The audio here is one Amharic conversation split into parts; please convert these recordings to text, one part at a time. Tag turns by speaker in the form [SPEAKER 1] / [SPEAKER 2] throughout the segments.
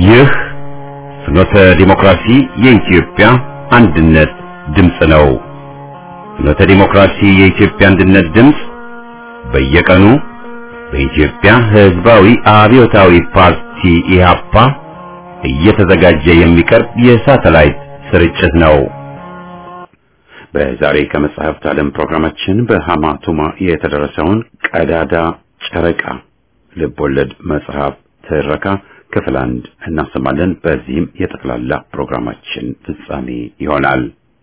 [SPEAKER 1] ይህ ፍኖተ ዲሞክራሲ የኢትዮጵያ አንድነት ድምፅ ነው። ፍኖተ ዲሞክራሲ የኢትዮጵያ አንድነት ድምፅ በየቀኑ በኢትዮጵያ ሕዝባዊ አብዮታዊ ፓርቲ ኢህአፓ እየተዘጋጀ የሚቀርብ የሳተላይት ስርጭት ነው። በዛሬ ከመጽሐፍት ዓለም ፕሮግራማችን በሃማ ቱማ የተደረሰውን ቀዳዳ ጨረቃ ልቦለድ መጽሐፍ ትረካ ክፍል አንድ እናሰማለን። በዚህም የጠቅላላ ፕሮግራማችን ፍጻሜ ይሆናል።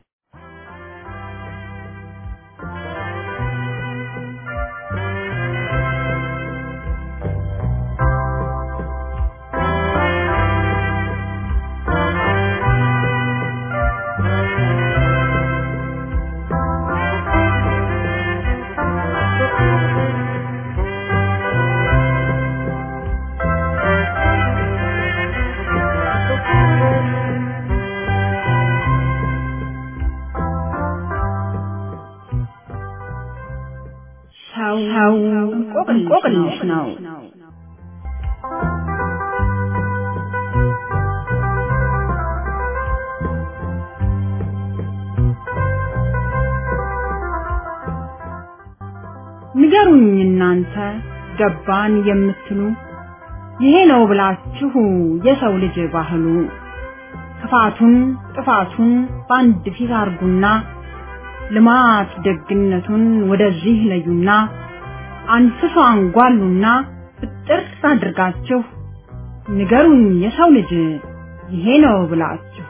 [SPEAKER 2] ሰው እንቆቅልሽ ነው። ንገሩኝ እናንተ ገባን የምትሉ ይሄ ነው ብላችሁ የሰው ልጅ ባህሉ ክፋቱን ጥፋቱን በአንድ ፊት አርጉና ልማት ደግነቱን ወደዚህ ለዩና አንስሶ አንጓሉና ብጥር አድርጋችሁ ንገሩኝ የሰው ልጅ ይሄ ነው ብላችሁ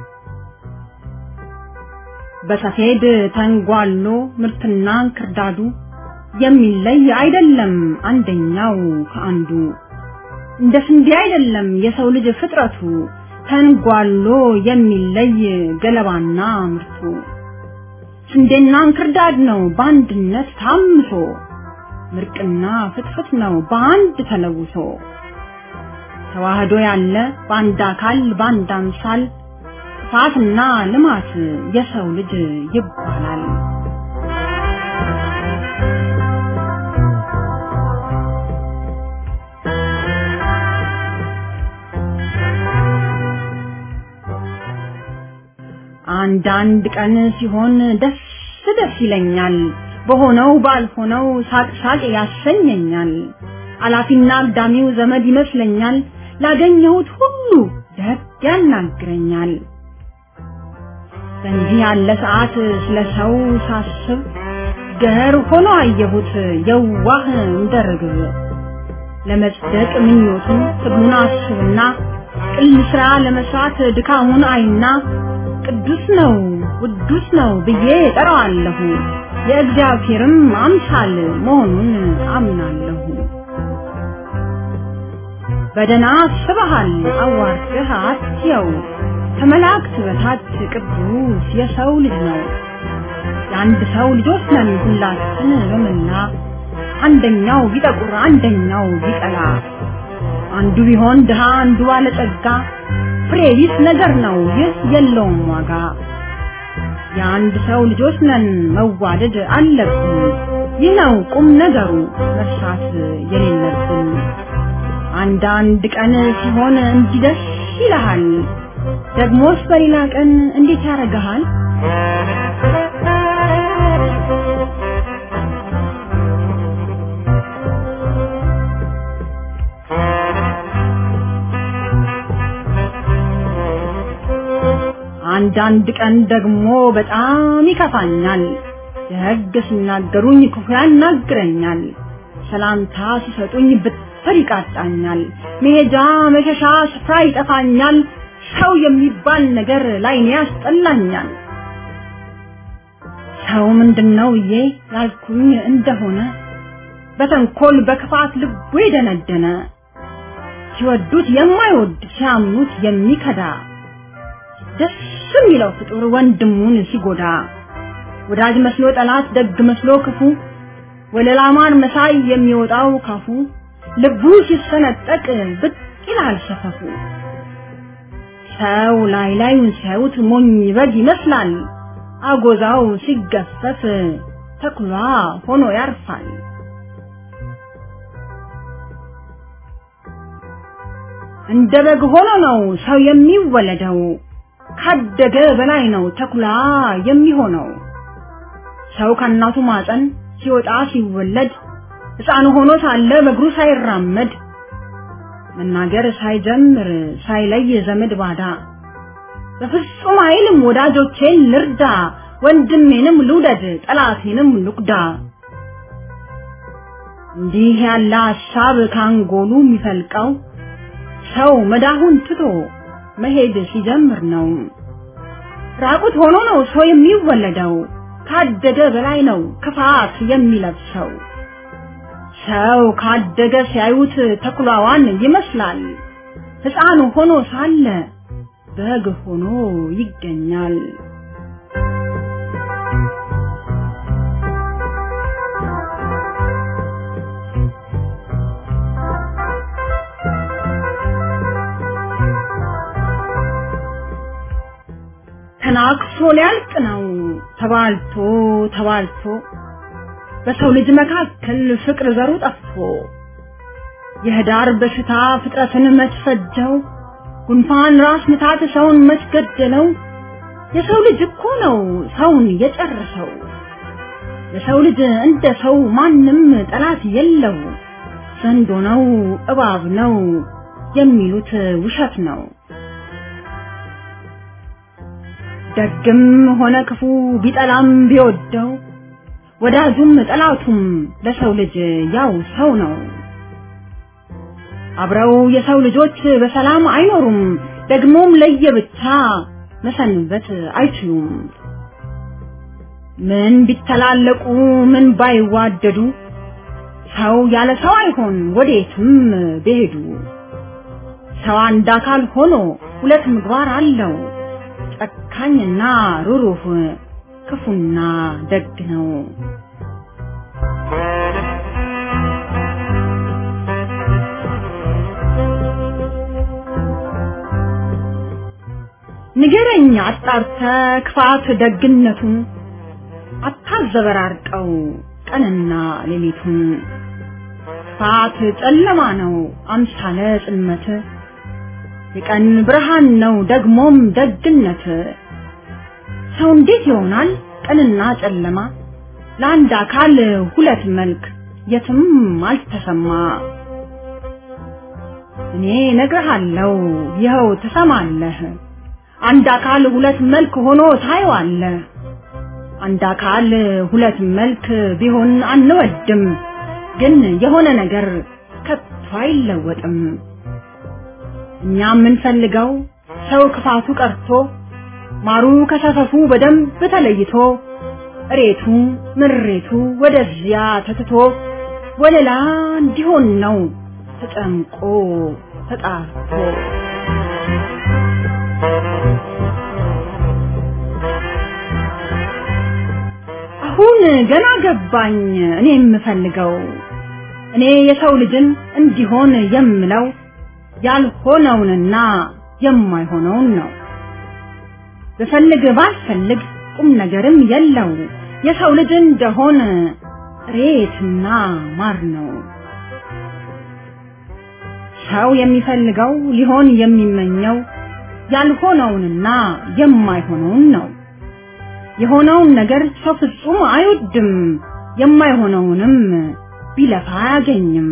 [SPEAKER 2] በሰፌድ ተንጓሎ ምርትና እንክርዳዱ የሚለይ አይደለም አንደኛው ከአንዱ እንደ ስንዴ አይደለም የሰው ልጅ ፍጥረቱ ተንጓሎ የሚለይ ገለባና ምርቱ ስንዴና እንክርዳድ ነው በአንድነት ታምሶ ምርቅና ፍትፍት ነው በአንድ ተለውሶ ተዋህዶ ያለ በአንድ አካል በአንድ አምሳል ጥፋትና ልማት የሰው ልጅ ይባላል። አንዳንድ ቀን ሲሆን ደስ ደስ ይለኛል፣ በሆነው ባልሆነው ሳቅ ሳቅ ያሰኘኛል። አላፊና አግዳሚው ዘመድ ይመስለኛል፣ ላገኘሁት ሁሉ ደግ ያናግረኛል። በእንዲህ ያለ ሰዓት ስለ ሰው ሳስብ ገር ሆኖ አየሁት የዋህ እንደ ርግብ። ለመጽደቅ ምኞቱን ትግሉን አስብና ቅል ስራ ለመስራት ድካሙን አይና ቅዱስ ነው ቅዱስ ነው ብዬ ጠራዋለሁ። የእግዚአብሔርም አምሳል መሆኑን አምናለሁ። በደና አስበሃል አዋርድህ አትየው ከመላእክት በታች ቅዱስ የሰው ልጅ ነው። የአንድ ሰው ልጆች ነን ሁላችን በመላ አንደኛው ቢጠቁር አንደኛው ቢቀላ አንዱ ቢሆን ድሃ አንዱ ባለጸጋ ፍሬ ቢስ ነገር ነው ይህ የለውም ዋጋ። የአንድ ሰው ልጆች ነን መዋደድ አለብን። ይህ ነው ቁም ነገሩ መርሳት የሌለብን። አንዳንድ ቀን ሲሆን እንዲህ ደስ ይልሃል፣ ደግሞስ በሌላ ቀን እንዴት ያደርግሃል? አንዳንድ ቀን ደግሞ በጣም ይከፋኛል። ደግ ሲናገሩኝ ክፉ ያናግረኛል። ሰላምታ ሲሰጡኝ ብትር ይቃጣኛል። መሄጃ መሸሻ ስፍራ ይጠፋኛል። ሰው የሚባል ነገር ላይኔ ያስጠላኛል። ሰው ምንድነው ብዬ ያልኩኝ እንደሆነ በተንኮል በክፋት ልቡ የደነደነ ሲወዱት የማይወድ ሲያምኑት የሚከዳ ደስ የሚለው ፍጡር ወንድሙን ሲጎዳ ወዳጅ መስሎ ጠላት፣ ደግ መስሎ ክፉ ወለላ ማር መሳይ የሚወጣው ካፉ ልቡ ሲሰነጠቅ ብቅ ይላል ሰፈፉ። ሰው ላይ ላዩን ሲያዩት ሞኝ በግ ይመስላል። አጎዛው ሲገፈፍ ተኩላ ሆኖ ያርፋል። እንደ በግ ሆኖ ነው ሰው የሚወለደው ካደገ በላይ ነው ተኩላ የሚሆነው ሰው ከእናቱ ማፀን ሲወጣ ሲወለድ ሕፃን ሆኖ ሳለ በእግሩ ሳይራመድ መናገር ሳይጀምር ሳይለይ ዘመድ ባዳ በፍጹም አይልም ወዳጆቼን ልርዳ ወንድሜንም ልውደድ ጠላቴንም ልቁዳ እንዲህ ያለ ሀሳብ ካንጎሉ የሚፈልቀው ሰው መዳሁን ትቶ መሄድ ሲጀምር ነው። ራቁት ሆኖ ነው ሰው የሚወለደው ካደገ በላይ ነው ክፋት የሚለብሰው። ሰው ካደገ ሲያዩት ተኩላዋን ይመስላል። ሕፃን ሆኖ ሳለ በግ ሆኖ ይገኛል። ተናክሶ ሊያልቅ ነው ተባልቶ ተባልቶ በሰው ልጅ መካከል ፍቅር ዘሩ ጠፍቶ የህዳር በሽታ ፍጥረትን መስፈጀው ጉንፋን ራስ ምታት ሰውን መስገደለው የሰው ልጅ እኮ ነው ሰውን የጨረሰው የሰው ልጅ እንደ ሰው ማንም ጠላት የለው ዘንዶ ነው እባብ ነው የሚሉት ውሸት ነው ደግም ሆነ ክፉ ቢጠላም ቢወደው ወዳጁም ጠላቱም ለሰው ልጅ ያው ሰው ነው። አብረው የሰው ልጆች በሰላም አይኖሩም፣ ደግሞም ለየብቻ መሰንበት አይችሉም። ምን ቢተላለቁ ምን ባይዋደዱ ሰው ያለ ሰው አይሆን ወዴትም ቢሄዱ። ሰው አንድ አካል ሆኖ ሁለት ምግባር አለው። ጨካኝና ሩሩህ ክፉና ደግ ነው። ንገረኝ አጣርተ ክፋት ደግነቱን አታዘበራርቀው ቀንና ሌሊቱን። ክፋት ጨለማ ነው አምሳለ ጽልመት የቀን ብርሃን ነው ደግሞም ደግነት። ሰው እንዴት ይሆናል ቀንና ጨለማ? ለአንድ አካል ሁለት መልክ የትም አልተሰማ። እኔ ነግርሃለሁ ይኸው ትሰማለህ። አንድ አካል ሁለት መልክ ሆኖ ታየዋለህ። አንድ አካል ሁለት መልክ ቢሆን አንወድም፣ ግን የሆነ ነገር ከቶ አይለወጥም። እኛ የምንፈልገው ሰው ክፋቱ ቀርቶ ማሩ ከሰፈፉ በደንብ ተለይቶ እሬቱ ምሬቱ ወደዚያ ተትቶ ወለላ እንዲሆን ነው ተጨምቆ ተጣርቶ። አሁን ገና ገባኝ እኔ የምፈልገው እኔ የሰው ልጅን እንዲሆን የምለው ያልሆነውንና የማይሆነውን ነው። ብፈልግ ባልፈልግ ቁም ነገርም የለው የሰው ልጅ እንደሆን ሬትና ማር ነው። ሰው የሚፈልገው ሊሆን የሚመኘው ያልሆነውንና የማይሆነውን ነው። የሆነውን ነገር ሰው ፍጹም አይወድም፣ የማይሆነውንም ቢለፋ አያገኝም።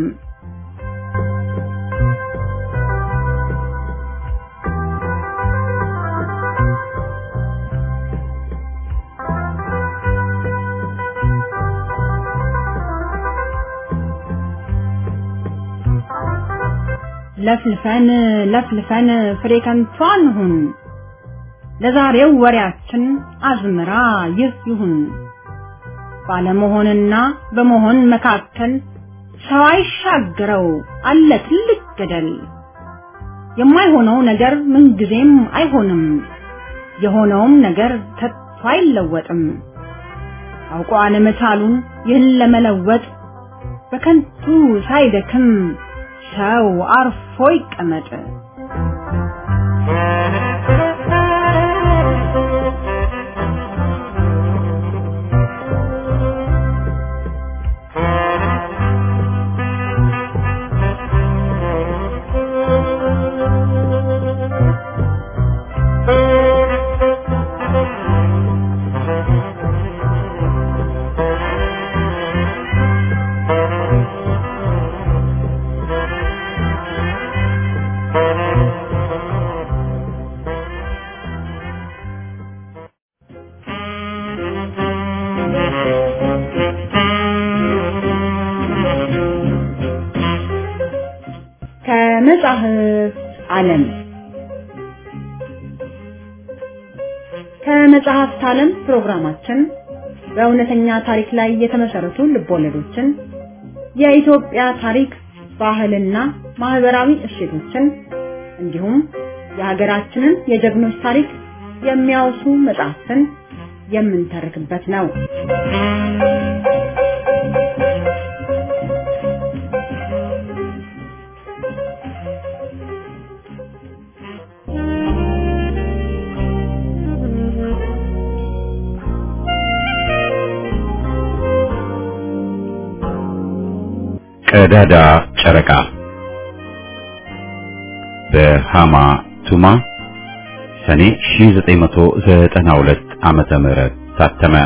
[SPEAKER 2] ለፍልፈን ለፍልፈን ፍሬ ከንቱ አንሁን። ለዛሬው ወሬያችን አዝመራ ይህ ይሁን። ባለመሆንና በመሆን መካከል ሰው አይሻገረው አለ ትልቅ ገደል። የማይሆነው ነገር ምንጊዜም አይሆንም፣ የሆነውም ነገር ከቶ አይለወጥም። አውቆ አለመቻሉን ይህን ለመለወጥ በከንቱ ሳይደክም ሰው አርፎ ይቀመጥ። ከመጻሕፍት ዓለም ከመጽሐፍት ዓለም ፕሮግራማችን በእውነተኛ ታሪክ ላይ የተመሰረቱ ልቦለዶችን፣ የኢትዮጵያ ታሪክ፣ ባህልና ማህበራዊ እሴቶችን እንዲሁም የሀገራችንን የጀግኖች ታሪክ የሚያወሱ መጽሐፍትን የምንተርክበት ነው።
[SPEAKER 1] ቀዳዳ ጨረቃ በሃማ ቱማ ሰኔ 1992 ዓመተ ምህረት ታተመ።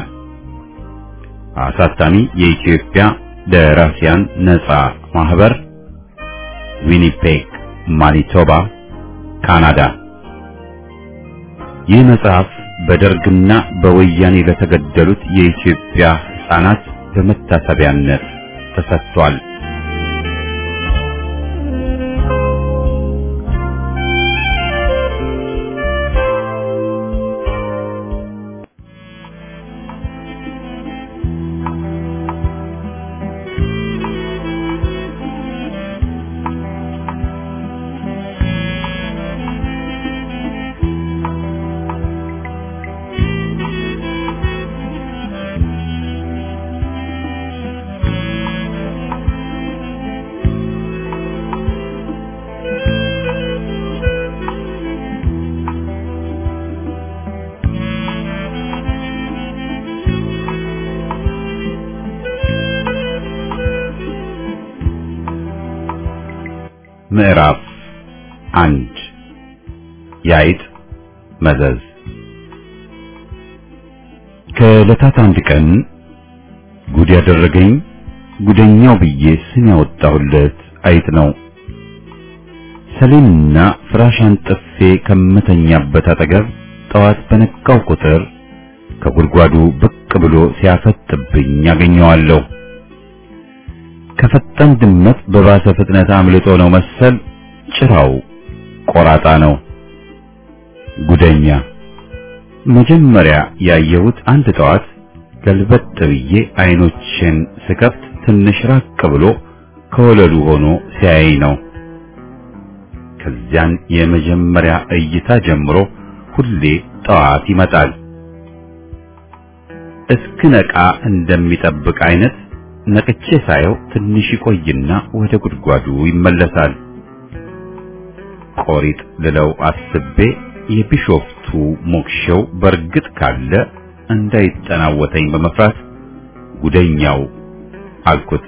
[SPEAKER 1] አሳታሚ የኢትዮጵያ ደራሲያን ነጻ ማህበር ዊኒፔግ ማኒቶባ ካናዳ። ይህ መጽሐፍ በደርግና በወያኔ ለተገደሉት የኢትዮጵያ ሕፃናት በመታሰቢያነት ተሰጥቷል። ምዕራፍ አንድ የአይጥ መዘዝ። ከዕለታት አንድ ቀን ጉድ ያደረገኝ ጉደኛው ብዬ ስም ያወጣሁለት አይጥ ነው። ሰሌንና ፍራሽ አንጥፌ ከምተኛበት አጠገብ ጠዋት በነቃው ቁጥር ከጉድጓዱ ብቅ ብሎ ሲያፈጥብኝ ያገኘዋለሁ። ከፈጣን ድመት በባሰ ፍጥነት አምልጦ ነው መሰል ጭራው ቆራጣ ነው። ጉደኛ መጀመሪያ ያየሁት አንድ ጠዋት ገልበጥ ብዬ አይኖችን ስከፍት ትንሽ ራቅ ብሎ ከወለሉ ሆኖ ሲያይ ነው። ከዚያን የመጀመሪያ እይታ ጀምሮ ሁሌ ጠዋት ይመጣል። እስክነቃ እንደሚጠብቅ አይነት ነቅቼ ሳየው ትንሽ ይቆይና ወደ ጉድጓዱ ይመለሳል። ቆሪጥ ልለው አስቤ የቢሾፍቱ ሞክሼው በርግጥ ካለ እንዳይጠናወተኝ በመፍራት ጉደኛው አልኩት።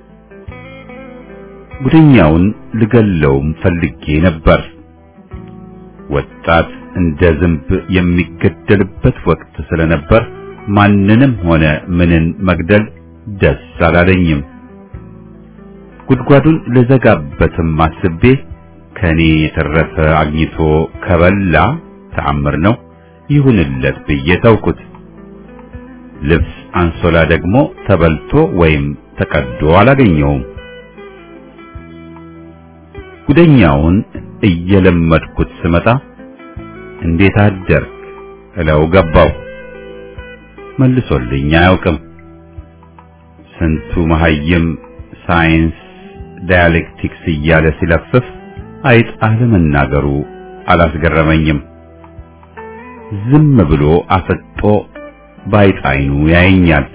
[SPEAKER 1] ጉደኛውን ልገለውም ፈልጌ ነበር። ወጣት እንደ ዝንብ የሚገደልበት ወቅት ስለነበር ማንንም ሆነ ምንን መግደል ደስ አላለኝም። ጉድጓዱን ልዘጋበትም አስቤ ከኔ የተረፈ አግኝቶ ከበላ ተአምር ነው ይሁንለት ብዬ ተውኩት። ልብስ አንሶላ ደግሞ ተበልቶ ወይም ተቀዶ አላገኘውም። ጉደኛውን እየለመድኩት ስመጣ እንዴት አደርክ እለው ገባው። መልሶልኝ አያውቅም። ስንቱ መሐይም ሳይንስ ዳያሌክቲክስ እያለ ሲለፍፍ አይጥ አለመናገሩ አላስገረመኝም። ዝም ብሎ አፈጦ ባይጥ አይኑ ያየኛል።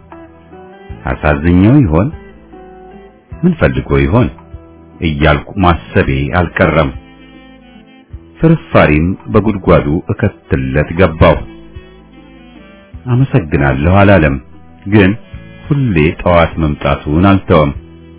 [SPEAKER 1] አሳዝኘው ይሆን ምን ፈልጎ ይሆን እያልኩ ማሰቤ አልቀረም። ፍርፋሪም በጉድጓዱ እከትለት ገባው። አመሰግናለሁ አላለም፣ ግን ሁሌ ጠዋት መምጣቱን አልተወም።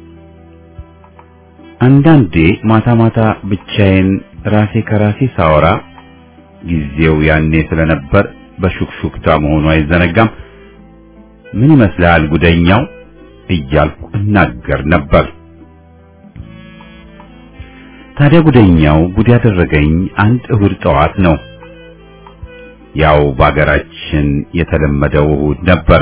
[SPEAKER 1] አንዳንዴ ማታ ማታ ብቻዬን ራሴ ከራሴ ሳወራ ጊዜው ያኔ ስለነበር በሹክሹክታ መሆኑ አይዘነጋም። ምን ይመስልሃል ጉደኛው እያልኩ እናገር ነበር። ታዲያ ጉደኛው ጉድ ያደረገኝ አንድ እሁድ ጠዋት ነው። ያው በአገራችን የተለመደው እሁድ ነበር።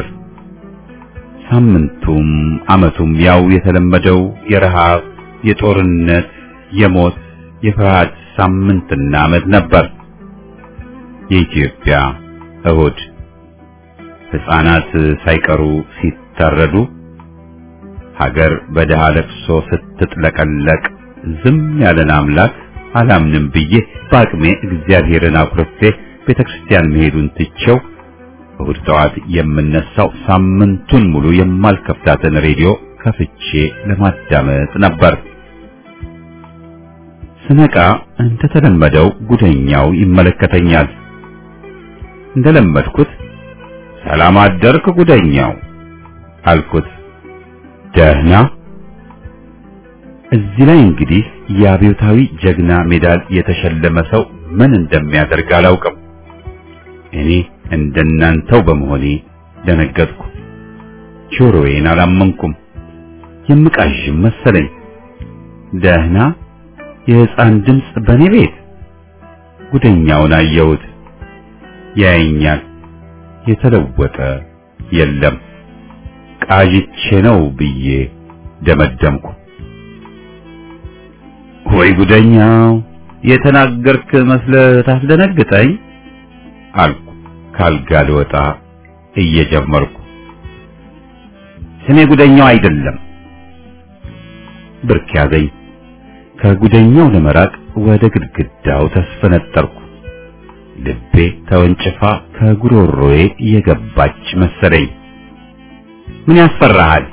[SPEAKER 1] ሳምንቱም ዓመቱም ያው የተለመደው የረሃብ፣ የጦርነት፣ የሞት፣ የፍርሃት ሳምንትና ዓመት ነበር። የኢትዮጵያ እሁድ ሕፃናት ሳይቀሩ ሲታረዱ፣ ሀገር በድሃ ለቅሶ ስትጥለቀለቅ ዝም ያለን አምላክ አላምንም ብዬ በአቅሜ እግዚአብሔርን አኩርፌ ቤተ ክርስቲያን መሄዱን ትቼው እሁድ ጠዋት የምነሳው ሳምንቱን ሙሉ የማልከፍታትን ሬዲዮ ከፍቼ ለማዳመጥ ነበር። ስነቃ እንደተለመደው ጉደኛው ይመለከተኛል። እንደለመድኩት ሰላም አደርክ ጉደኛው አልኩት። ደህና። እዚህ ላይ እንግዲህ የአብዮታዊ ጀግና ሜዳል የተሸለመ ሰው ምን እንደሚያደርግ አላውቅም። እኔ እንደናንተው በመሆኔ ደነገጥኩ። ጆሮዬን አላመንኩም። የምቃዥም መሰለኝ። ደህና የሕፃን ድምፅ በኔ ቤት። ጉደኛውን አየሁት። ያየኛል። የተለወጠ የለም። ቃዥቼ ነው ብዬ ደመደምኩ። ወይ ጉደኛው የተናገርክ መስለህ ታስደነግጠኝ አልኩ ካልጋ ልወጣ እየጀመርኩ። ስሜ ጉደኛው አይደለም። ብርክ ያዘኝ። ከጉደኛው ለመራቅ ወደ ግድግዳው ተስፈነጠርኩ። ልቤ ተወንጭፋ ከጉሮሮዬ የገባች መሰለኝ። ምን ያስፈራሃል?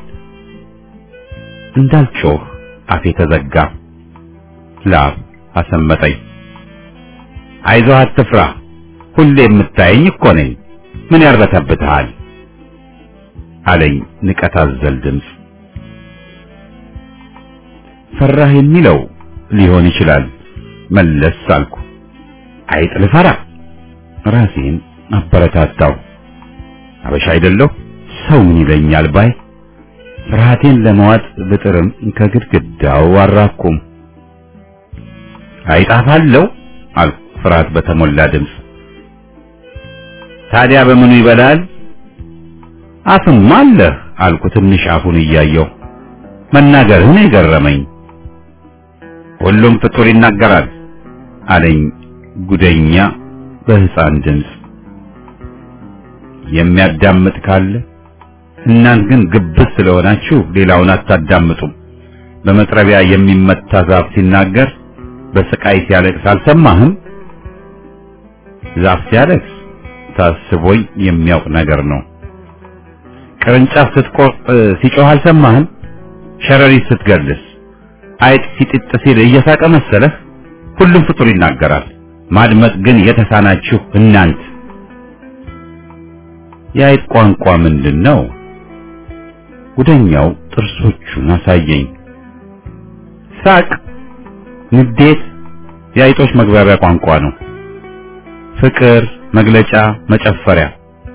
[SPEAKER 1] እንዳልጮህ አፌ ተዘጋ። ላብ አሰመጠኝ። አይዞህ አትፍራ፣ ሁሌ የምታየኝ እኮ ነኝ። ምን ያርበተብትሃል? አለኝ ንቀት አዘል ድምፅ። ፈራህ የሚለው ሊሆን ይችላል መለስ አልኩ። አይጥ ልፈራ ራሴን አበረታታው። አበሻ አይደለሁ ሰው ምን ይለኛል ባይ ፍርሃቴን ለመዋጥ ብጥርም ከግድግዳው አራኩም። አይጣፋለሁ አልኩ ፍርሃት በተሞላ ድምፅ። ታዲያ በምኑ ይበላል? አፍም አለህ አልኩ ትንሽ አፉን እያየው። መናገርህን የገረመኝ። ሁሉም ፍጡር ይናገራል አለኝ ጉደኛ በሕፃን ድምፅ። የሚያዳምጥ ካለ እናንት ግን ግብዝ ስለሆናችሁ ሌላውን አታዳምጡም። በመጥረቢያ የሚመታ ዛፍ ሲናገር በስቃይ ሲያለቅስ አልሰማህም? ዛፍ ሲያለቅስ ታስቦኝ የሚያውቅ ነገር ነው። ቅርንጫፍ ስትቆርጥ ሲጮህ አልሰማህም? ሸረሪት ስትገልስ፣ አይጥ ሲጥጥ ሲል እየሳቀ መሰለህ? ሁሉም ፍጡር ይናገራል። ማድመጥ ግን የተሳናችሁ እናንት። የአይጥ ቋንቋ ምንድን ነው? ጉደኛው ጥርሶቹን አሳየኝ። ሳቅ፣ ንዴት የአይጦች መግባቢያ ቋንቋ ነው። ፍቅር መግለጫ፣ መጨፈሪያ፣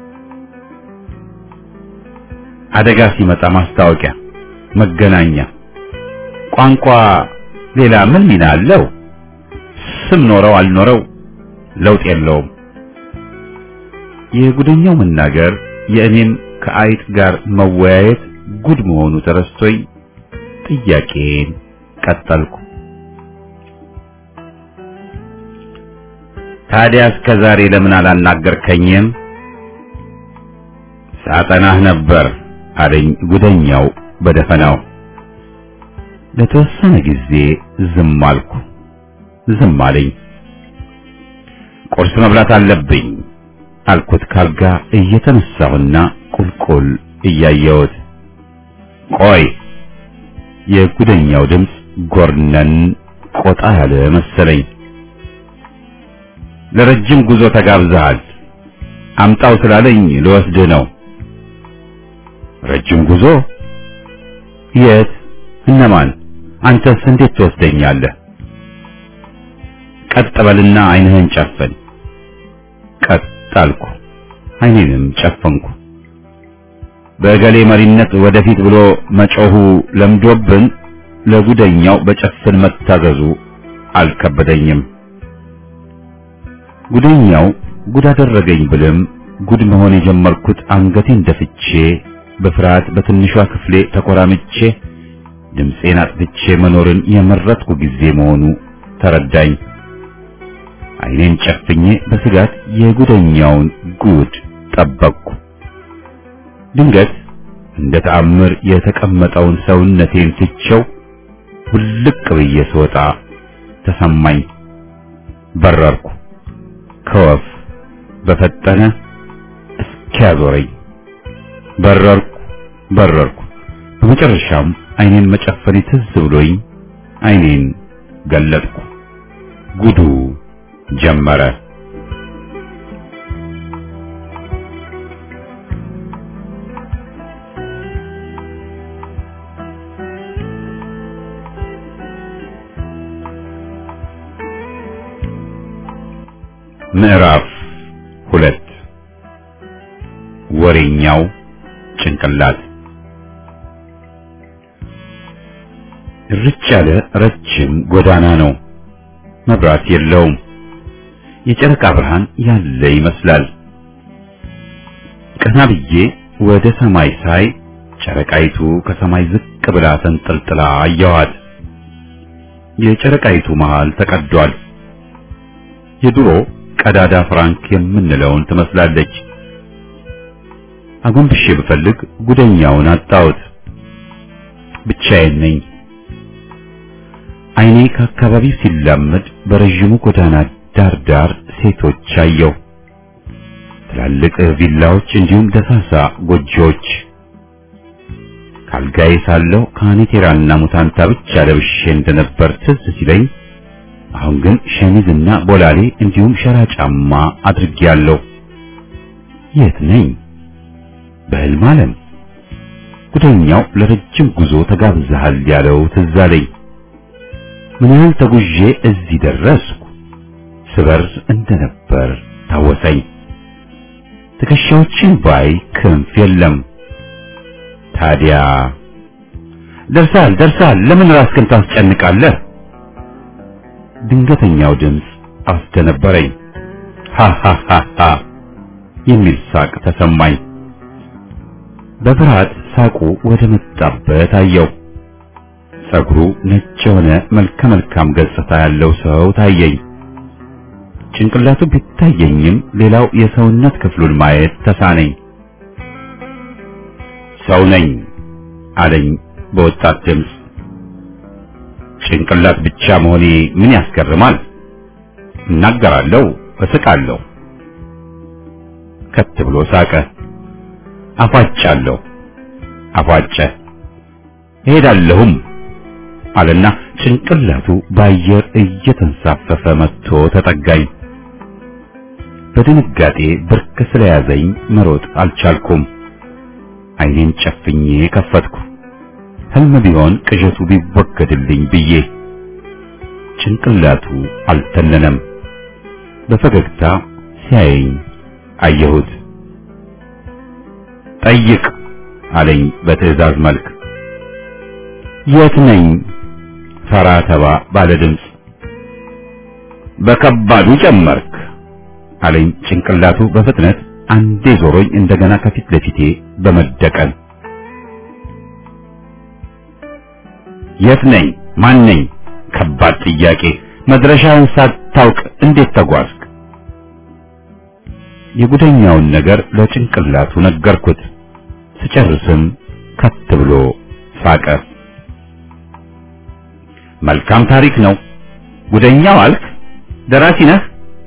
[SPEAKER 1] አደጋ ሲመጣ ማስታወቂያ፣ መገናኛ። ቋንቋ ሌላ ምን ሚና አለው? ስም ኖረው አልኖረው ለውጥ የለውም። የጉደኛው መናገር የእኔም ከአይጥ ጋር መወያየት ጉድ መሆኑ ተረስቶኝ ጥያቄን ቀጠልኩ። ታዲያ እስከ ዛሬ ለምን አላናገርከኝም? ሳጠናህ ነበር አለኝ ጉደኛው በደፈናው። ለተወሰነ ጊዜ ዝም አልኩ። ዝም አለኝ። ቁርስ መብላት አለብኝ አልኩት ካልጋ እየተነሳሁና ቁልቁል እያየሁት። ቆይ የጉደኛው ድምፅ ጎርነን ቆጣ ያለ መሰለኝ። ለረጅም ጉዞ ተጋብዘሃል። አምጣው ስላለኝ ልወስድህ ነው። ረጅም ጉዞ? የት? እነማን? አንተስ እንዴት ትወስደኛለህ? ቀጥ በልና ዓይንህን ጨፍን። ቀጥ አልኩ። ዓይኔንም ጨፈንኩ። በእገሌ መሪነት ወደፊት ብሎ መጮሁ ለምዶብን ለጉደኛው በጨፍን መታዘዙ አልከበደኝም። ጉደኛው ጉድ አደረገኝ ብልም ጉድ መሆን የጀመርኩት አንገቴን ደፍቼ በፍርሃት በትንሿ ክፍሌ ተኮራምቼ ድምፄን አጥፍቼ መኖርን የመረጥኩ ጊዜ መሆኑ ተረዳኝ። ዓይኔን ጨፍኜ በስጋት የጉደኛውን ጉድ ጠበቅኩ። ድንገት እንደ ተአምር የተቀመጠውን ሰውነቴን ትቼው ውልቅ ብዬ ስወጣ ተሰማኝ። በረርኩ ከወፍ በፈጠነ እስኪያዞረኝ በረርኩ በረርኩ። በመጨረሻም ዓይኔን መጨፈኔ ትዝ ብሎኝ ዓይኔን ገለጥኩ። ጉዱ ጀመረ። ምዕራፍ ሁለት ወሬኛው ጭንቅላት ርጭ ያለ ረጅም ጎዳና ነው። መብራት የለውም። የጨረቃ ብርሃን ያለ ይመስላል። ቀና ብዬ ወደ ሰማይ ሳይ ጨረቃይቱ ከሰማይ ዝቅ ብላ ተንጠልጥላ አየኋት። የጨረቃይቱ መሃል ተቀዷል። የድሮ ቀዳዳ ፍራንክ የምንለውን ትመስላለች። አጎንብሼ ብፈልግ ጉደኛውን አጣሁት። ብቻዬን ነኝ። ዓይኔ ከአካባቢው ሲላመድ በረዥሙ ጎዳና ዳር ዳር ሴቶች አየሁ። ትላልቅ ቪላዎች እንዲሁም ደሳሳ ጎጆዎች። ካልጋዬ ሳለሁ ካኔቴራና ሙታንታ ብቻ ለብሼ እንደነበር ትዝ ሲለኝ አሁን ግን ሸሚዝና ቦላሌ እንዲሁም ሸራ ጫማ አድርጌያለሁ። የት ነኝ? በሕልም ዓለም። ጉደኛው ለረጅም ጉዞ ተጋብዘሃል ያለው ትዝ አለኝ። ምን ያህል ተጉዤ እዚህ ደረስኩ? ስበር እንደነበር ታወሰኝ። ትከሻዎችን ባይ ክንፍ የለም። ታዲያ ደርሳል ደርሳል፣ ለምን ራስህን ታስጨንቃለህ? ድንገተኛው ድምፅ አስደነበረኝ። ሃሃሃሃ የሚል ሳቅ ተሰማኝ። በፍርሃት ሳቁ ወደ መጣበት አየው። ጸጉሩ ነጭ የሆነ መልከ መልካም ገጽታ ያለው ሰው ታየኝ። ጭንቅላቱ ቢታየኝም ሌላው የሰውነት ክፍሉን ማየት ተሳነኝ። ሰው ነኝ አለኝ በወጣት ድምፅ። ጭንቅላት ብቻ መሆኔ ምን ያስገርማል? እናገራለሁ፣ እስቃለሁ። ከት ብሎ ሳቀ። አፏጫለሁ፣ አፏጨ። እሄዳለሁም አለና ጭንቅላቱ በአየር እየተንሳፈፈ መጥቶ ተጠጋኝ። በድንጋጤ ብርክ ስለያዘኝ መሮጥ አልቻልኩም። ዓይኔን ጨፍኜ ከፈትኩ። ህልም ቢሆን ቅዠቱ ቢወገድልኝ ብዬ። ጭንቅላቱ አልተነነም። በፈገግታ ሲያየኝ አየሁት። ጠይቅ አለኝ በትዕዛዝ መልክ። የት ነኝ? ፈራ ተባ ባለ ድምፅ። በከባዱ ጨመርክ አለኝ ጭንቅላቱ በፍጥነት አንዴ ዞሮኝ እንደገና ከፊት ለፊቴ በመደቀን የት ነኝ? ማን ነኝ? ከባድ ጥያቄ። መድረሻውን ሳታውቅ እንዴት ተጓዝክ? የጉደኛውን ነገር ለጭንቅላቱ ነገርኩት። ስጨርስም ከት ብሎ ሳቀ። መልካም ታሪክ ነው። ጉደኛው አልክ? ደራሲ ነህ?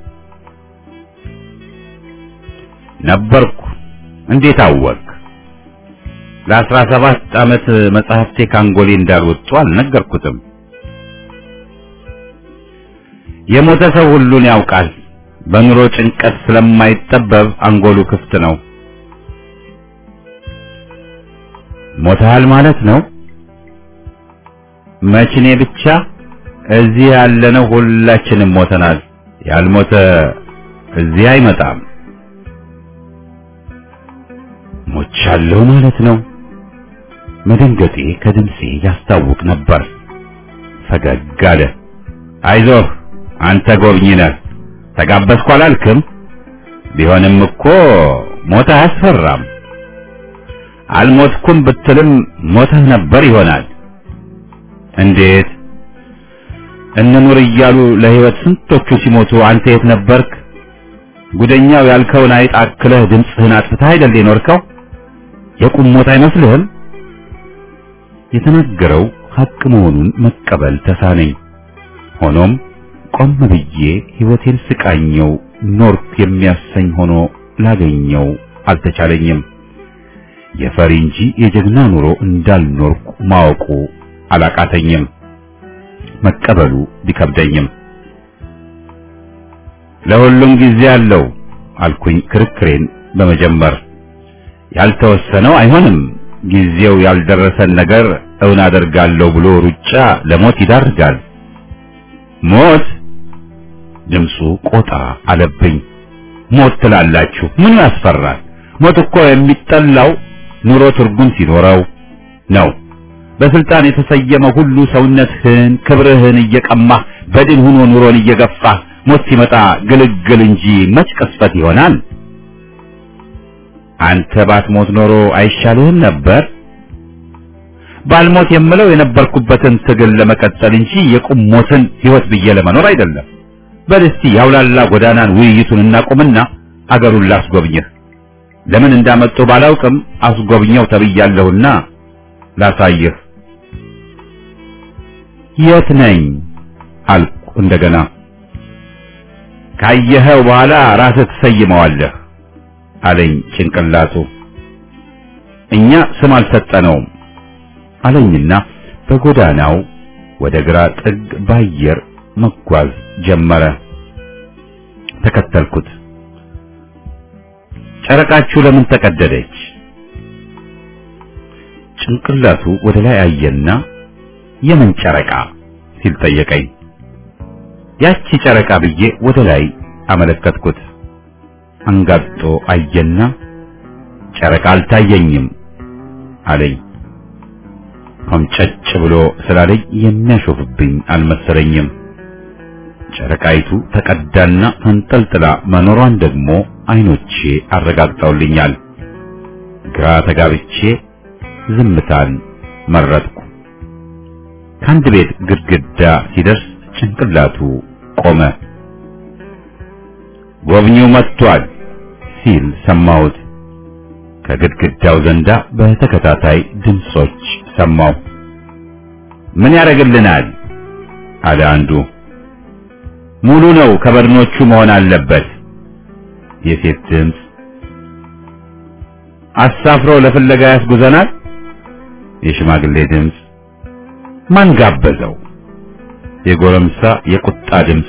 [SPEAKER 1] ነበርኩ። እንዴት አወቅ? ለአስራ ሰባት ዓመት መጽሐፍቴ ካንጎሌ እንዳልወጡ አልነገርኩትም። የሞተ ሰው ሁሉን ያውቃል። በኑሮ ጭንቀት ስለማይጠበብ አንጎሉ ክፍት ነው። ሞተሃል ማለት ነው? መችኔ ብቻ እዚህ ያለነው ሁላችንም ሞተናል። ያልሞተ እዚህ አይመጣም። ሞቻለሁ ማለት ነው። መደንገጤ ከድምፄ ያስታውቅ ነበር። ፈገግ አለ። አይዞህ አንተ ጎብኝ ነህ። ተጋበዝኩ አላልክም? ቢሆንም እኮ ሞት አያስፈራም። አልሞትኩም ብትልም ሞተህ ነበር ይሆናል። እንዴት? እንኑር እያሉ ለሕይወት ስንቶቹ ሲሞቱ አንተ የት ነበርክ? ጉደኛው ያልከውን አይጥ አክለህ ድምፅህን አጥፍተህ አይደል የኖርከው? የቁም ሞት አይመስልህም? የተናገረው ሐቅ መሆኑን መቀበል ተሳነኝ። ሆኖም ቆም ብዬ ሕይወቴን ስቃኘው ኖርኩ የሚያሰኝ ሆኖ ላገኘው አልተቻለኝም። የፈሪ እንጂ የጀግና ኑሮ እንዳልኖርኩ ማወቁ አላቃተኝም፣ መቀበሉ ቢከብደኝም። ለሁሉም ጊዜ አለው አልኩኝ ክርክሬን በመጀመር ያልተወሰነው አይሆንም ጊዜው ያልደረሰን ነገር እውን አደርጋለሁ ብሎ ሩጫ ለሞት ይዳርጋል። ሞት ድምፁ ቆጣ አለብኝ። ሞት ትላላችሁ? ምን ያስፈራል? ሞት እኮ የሚጠላው ኑሮ ትርጉም ሲኖረው ነው። በስልጣን የተሰየመ ሁሉ ሰውነትህን፣ ክብርህን እየቀማህ በድን ሆኖ ኑሮን እየገፋህ ሞት ሲመጣ ግልግል እንጂ መች ቅስፈት ይሆናል? አንተ ባትሞት ኖሮ አይሻልህም ነበር? ባልሞት የምለው የነበርኩበትን ትግል ለመቀጠል እንጂ የቁም ሞትን ሕይወት ብዬ ለመኖር አይደለም። በል እስቲ ያውላላ ጎዳናን ውይይቱን እናቁምና አገሩን ላስጎብኝህ። ለምን እንዳመጡ ባላውቅም አስጎብኘው ተብያለሁና ላሳይህ። የት ነኝ አልኩ እንደገና። ካየኸው በኋላ ራስህ ትሰይመዋለህ አለኝ ጭንቅላቱ። እኛ ስም አልሰጠነውም አለኝና በጎዳናው ወደ ግራ ጥግ ባየር መጓዝ ጀመረ። ተከተልኩት። ጨረቃችሁ ለምን ተቀደደች? ጭንቅላቱ ወደ ላይ አየና የምን ጨረቃ ሲል ጠየቀኝ። ያቺ ጨረቃ ብዬ ወደ ላይ አመለከትኩት። አንጋጦ አየና ጨረቃ አልታየኝም አለኝ። ኮምጨጭ ብሎ ስላለኝ የሚያሾፍብኝ አልመሰለኝም። ጨረቃይቱ ተቀዳና ተንጠልጥላ መኖሯን ደግሞ አይኖቼ አረጋግጠውልኛል። ግራ ተጋብቼ ዝምታን መረጥኩ። ከአንድ ቤት ግድግዳ ሲደርስ ጭንቅላቱ ቆመ። ጎብኚው መጥቷል ሲል ሰማሁት። ከግድግዳው ዘንዳ በተከታታይ ድምጾች ሰማሁ። ምን ያደርግልናል? አለ አንዱ። ሙሉ ነው፣ ከበድኖቹ መሆን አለበት። የሴት ድምፅ። አሳፍሮ ለፍለጋ ያስጉዘናል። የሽማግሌ ድምፅ። ማን ጋበዘው? የጎረምሳ የቁጣ ድምፅ።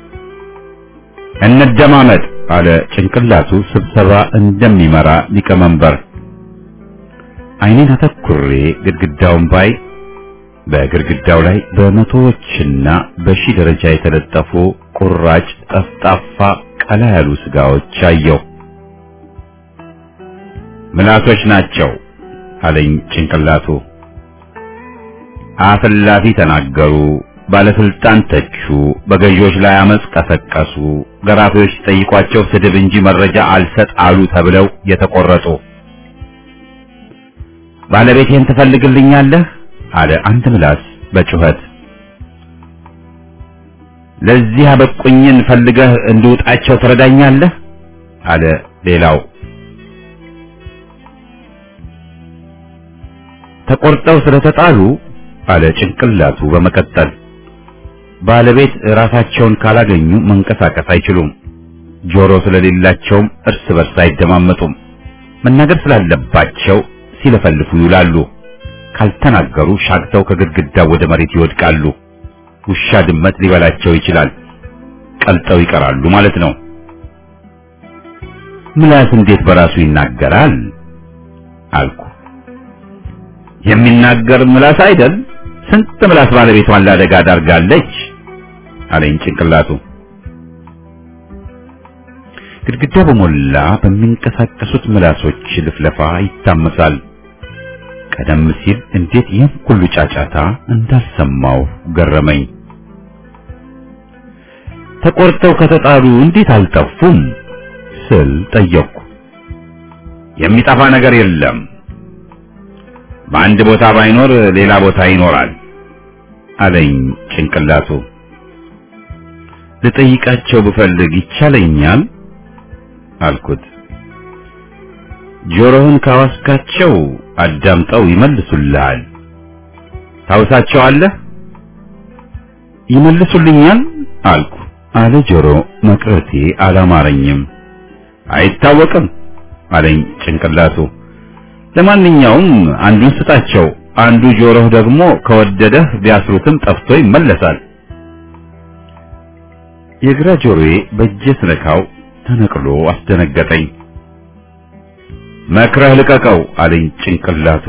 [SPEAKER 1] እንደማመጥ አለ ጭንቅላቱ ስብሰባ እንደሚመራ ሊቀመንበር። አይኔን አተኩሬ ግድግዳውን ባይ በግድግዳው ላይ በመቶዎችና በሺህ ደረጃ የተለጠፉ ቁራጭ ጠፍጣፋ ቀላ ያሉ ስጋዎች አየሁ። ምላሶች ናቸው አለኝ ጭንቅላቱ። አፍላፊ ተናገሩ፣ ባለስልጣን ተቹ፣ በገዢዎች ላይ አመጽ ቀሰቀሱ፣ ገራፊዎች ሲጠይቋቸው ስድብ እንጂ መረጃ አልሰጥ አሉ ተብለው የተቆረጡ። ባለቤቴን ትፈልግልኛለህ አለ አንድ ምላስ በጩኸት። ለዚህ አበቁኝን ፈልገህ እንድውጣቸው ትረዳኛለህ አለ ሌላው። ተቆርጠው ስለተጣሉ አለ ጭንቅላቱ በመቀጠል ባለቤት ራሳቸውን ካላገኙ መንቀሳቀስ አይችሉም። ጆሮ ስለሌላቸውም እርስ በርስ አይደማመጡም። መናገር ስላለባቸው ሲለፈልፉ ይውላሉ። ካልተናገሩ ሻግተው ከግድግዳው ወደ መሬት ይወድቃሉ። ውሻ ድመት ሊበላቸው ይችላል። ቀልጠው ይቀራሉ ማለት ነው። ምላስ እንዴት በራሱ ይናገራል አልኩ። የሚናገር ምላስ አይደል? ስንት ምላስ ባለቤቷን ላደጋ ዳርጋለች አለኝ ጭንቅላቱ። ግድግዳ በሞላ በሚንቀሳቀሱት ምላሶች ልፍለፋ ይታመሳል። ቀደም ሲል እንዴት ይህን ሁሉ ጫጫታ እንዳልሰማው ገረመኝ። ተቆርጠው ከተጣሉ እንዴት አልጠፉም ስል ጠየቅኩ። የሚጠፋ ነገር የለም። በአንድ ቦታ ባይኖር ሌላ ቦታ ይኖራል አለኝ ጭንቅላቱ። ልጠይቃቸው ብፈልግ ይቻለኛል አልኩት። ጆሮህን ካዋስካቸው አዳምጠው ይመልሱልሃል። ታውሳቸዋለህ? ይመልሱልኛል አልኩ። አለ ጆሮ መቅረቴ አላማረኝም። አይታወቅም አለኝ ጭንቅላቱ። ለማንኛውም አንዱን ስጣቸው፣ አንዱ ጆሮህ ደግሞ ከወደደህ ቢያስሩትም ጠፍቶ ይመለሳል። የግራ ጆሮዬ በእጄ ስነካው ተነቅሎ አስደነገጠኝ። መክረህ ልቀቀው አለኝ ጭንቅላቱ።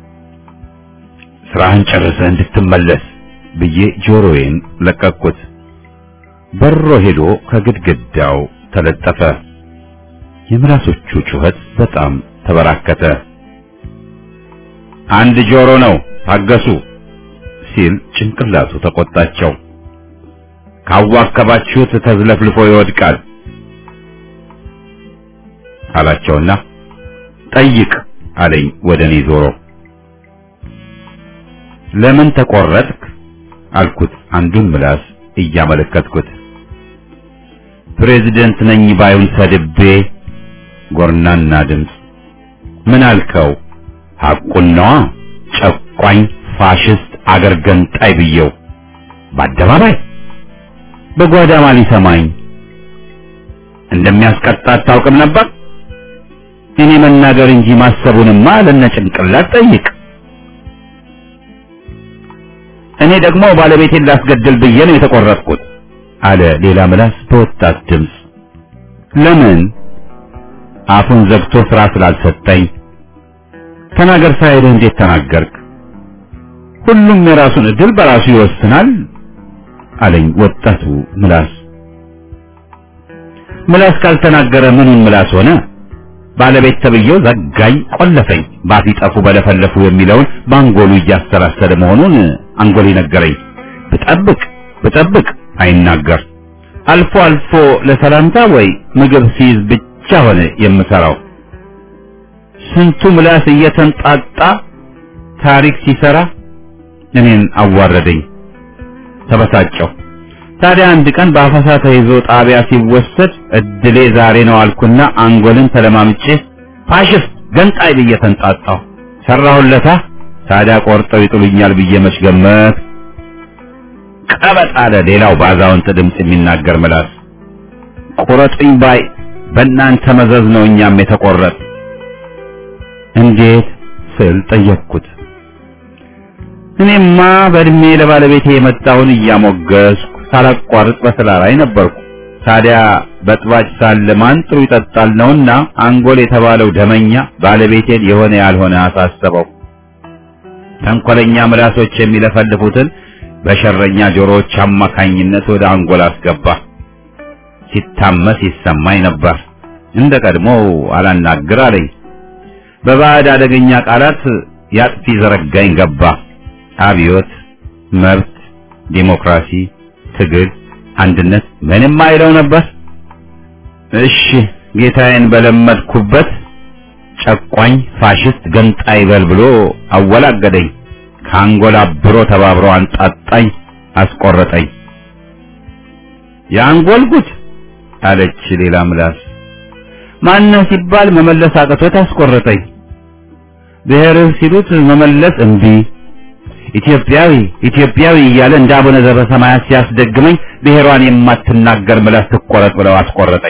[SPEAKER 1] ስራህን ጨርሰህ እንድትመለስ ብዬ ጆሮዬን ለቀቅኩት። በሮ ሄዶ ከግድግዳው ተለጠፈ። የምላሶቹ ጩኸት በጣም ተበራከተ። አንድ ጆሮ ነው ታገሱ ሲል ጭንቅላቱ ተቆጣቸው። ካዋከባችሁት ተዝለፍልፎ ይወድቃል አላቸውና ጠይቅ አለኝ ወደ እኔ ዞሮ። ለምን ተቆረጥክ አልኩት አንዱን ምላስ እያመለከትኩት። ፕሬዚደንት ነኝ ባዩን ሰድቤ ጎርናና ድምፅ ምን አልከው? ሐቁን ነዋ ጨቋኝ ፋሽስት አገር ገንጣይ ብየው በአደባባይ በጓዳ ማን ሊሰማኝ እንደሚያስቀጣ አታውቅም ነበር? እኔ መናገር እንጂ ማሰቡንማ ለነ ጭንቅላት ጠይቅ። እኔ ደግሞ ባለቤቴን ላስገድል ብዬ ነው የተቆረጥኩት አለ ሌላ ምላስ በወጣት ድምፅ። ለምን? አፉን ዘግቶ ስራ ስላልሰጠኝ። ተናገር ሳይልህ እንዴት ተናገርክ? ሁሉም የራሱን እድል በራሱ ይወስናል አለኝ ወጣቱ ምላስ። ምላስ ካልተናገረ ምኑን ምላስ ሆነ? ባለቤት ተብዬው ዘጋኝ፣ ቆለፈኝ፣ ባፊ ጠፉ በለፈለፉ የሚለውን በአንጎሉ እያሰላሰለ መሆኑን አንጎሌ ነገረኝ። ብጠብቅ ብጠብቅ አይናገር። አልፎ አልፎ ለሰላምታ ወይ ምግብ ሲይዝ ብቻ ሆነ የምሰራው። ስንቱ ምላስ እየተንጣጣ ታሪክ ሲሰራ እኔን አዋረደኝ። ተበሳጨሁ። ታዲያ አንድ ቀን በአፈሳ ተይዞ ጣቢያ ሲወሰድ እድሌ ዛሬ ነው አልኩና አንጎልን ተለማምጬ ፋሽስት ገንጣይ ብዬ ተንጣጣሁ። ሰራሁለታ። ታዲያ ቆርጠው ይጥሉኛል ብዬ መች ገመት። ቀበጥ አለ ሌላው ባዛውንት ድምፅ የሚናገር ምላስ። ቁረጡኝ ባይ በእናንተ መዘዝ ነው እኛም የተቆረጥ። እንዴት ስል ጠየቅኩት። እኔማ በእድሜ ለባለቤቴ የመጣውን እያሞገስኩ ሳላቋርጥ በስራ ላይ ነበርኩ። ታዲያ በጥባጭ ሳለ ማን ጥሩ ይጠጣል ነውና አንጎል የተባለው ደመኛ ባለቤቴን የሆነ ያልሆነ አሳሰበው። ተንኮለኛ ምላሶች የሚለፈልፉትን በሸረኛ ጆሮዎች አማካኝነት ወደ አንጎል አስገባ። ሲታመስ ይሰማኝ ነበር። እንደ ቀድሞው አላናግር አለኝ። በባዕድ አደገኛ ቃላት ያጥፊ ዘረጋኝ ገባ። አብዮት፣ መብት፣ ዲሞክራሲ፣ ትግል፣ አንድነት ምንም አይለው ነበር። እሺ ጌታዬን በለመድኩበት ጨቋኝ ፋሽስት ገንጣይ በል ብሎ አወላገደኝ። ከአንጎል አብሮ ተባብሮ አንጣጣኝ፣ አስቆረጠኝ። የአንጎል ጉድ አለች ሌላ ምላስ። ማነህ ሲባል መመለስ አቅቶት አስቆረጠኝ። ብሔርህ ሲሉት መመለስ እምቢ ኢትዮጵያዊ ኢትዮጵያዊ እያለ እንደ አቡነ ዘበሰማያት ሲያስደግመኝ ብሔሯን የማትናገር ምላስ ትቆረጥ ብለው አስቆረጠኝ።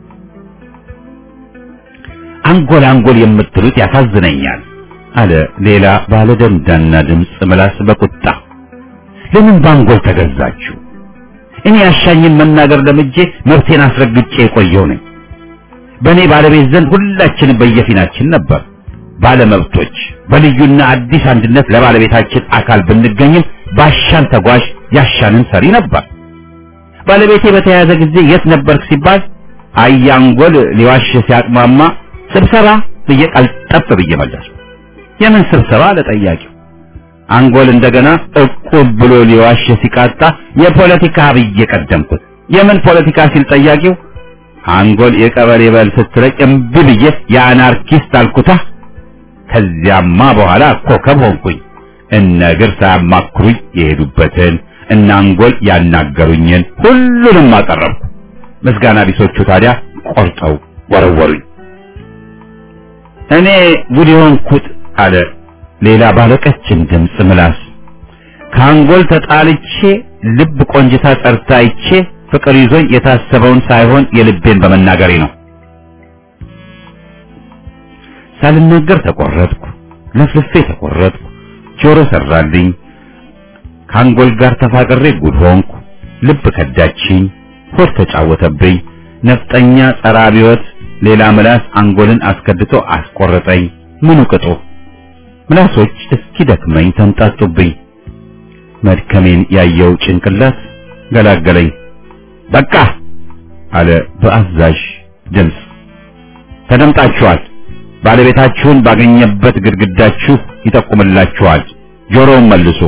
[SPEAKER 1] አንጎል አንጎል የምትሉት ያሳዝነኛል አለ ሌላ ባለ ደንዳና ድምፅ ምላስ በቁጣ ለምን በአንጎል ተገዛችሁ? እኔ ያሻኝን መናገር ለምጄ መብቴን አስረግጬ የቆየው ነኝ። በእኔ ባለቤት ዘንድ ሁላችንም በየፊናችን ነበር ባለመብቶች በልዩና አዲስ አንድነት ለባለቤታችን አካል ብንገኝም ባሻን ተጓዥ ያሻንን ሰሪ ነበር። ባለቤቴ በተያያዘ ጊዜ የት ነበርክ ሲባል አያንጎል ሊዋሽ ሲያቅማማ ስብሰባ ብዬ ቀልጠፍ ብዬ መለስኩ። የምን ስብሰባ ለጠያቂው አንጎል እንደገና እቁብ ብሎ ሊዋሽ ሲቃጣ የፖለቲካ ብዬ ቀደምኩት። የምን ፖለቲካ ሲል ጠያቂው አንጎል የቀበሌ በል ስትለኝ እምቢ ብዬ የአናርኪስት አልኩታ። ከዚያማ በኋላ ኮከብ ሆንኩኝ። እነ እግር ሳያማክሩኝ የሄዱበትን እና አንጎል ያናገሩኝን ሁሉንም አቀረብኩ። ምስጋና ቢሶቹ ታዲያ ቆርጠው ወረወሩኝ። እኔ ጉድ የሆንኩት አለ ሌላ ባለቀችን ድምፅ ምላስ ከአንጎል ተጣልቼ ልብ ቆንጅታ ጸርታ አይቼ ፍቅር ይዞኝ የታሰበውን ሳይሆን የልቤን በመናገሬ ነው። ሳልናገር ተቆረጥኩ፣ ለፍልፌ ተቆረጥኩ፣ ጆሮ ሰራልኝ፣ ከአንጎል ጋር ተፋቅሬ ጉድ ሆንኩ፣ ልብ ከዳችኝ፣ ሆድ ተጫወተብኝ፣ ነፍጠኛ ጸረ አብዮት ሌላ ምላስ አንጎልን አስከድቶ አስቆረጠኝ። ምኑ ቅጡ ምላሶች እስኪ ደክመኝ ተንጣጡብኝ። መድከሜን ያየው ጭንቅላት ገላገለኝ። በቃ አለ በአዛዥ ድምፅ። ተደምጣችኋል። ባለቤታችሁን ባገኘበት ግድግዳችሁ ይጠቁምላችኋል። ጆሮውን መልሱ።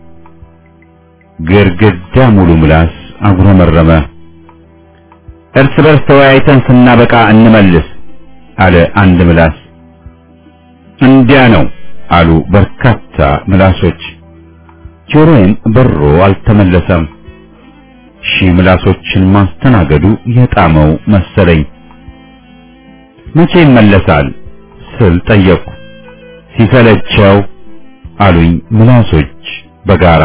[SPEAKER 1] ግድግዳ ሙሉ ምላስ አጉረመረመ። እርስ በርስ ተወያይተን ስናበቃ እንመልስ አለ አንድ ምላስ። እንዲያ ነው አሉ በርካታ ምላሶች። ጆሮዬም በሮ አልተመለሰም። ሺህ ምላሶችን ማስተናገዱ የጣመው መሰለኝ። መቼ ይመለሳል ስል ጠየቅኩ። ሲሰለቸው አሉኝ ምላሶች በጋራ።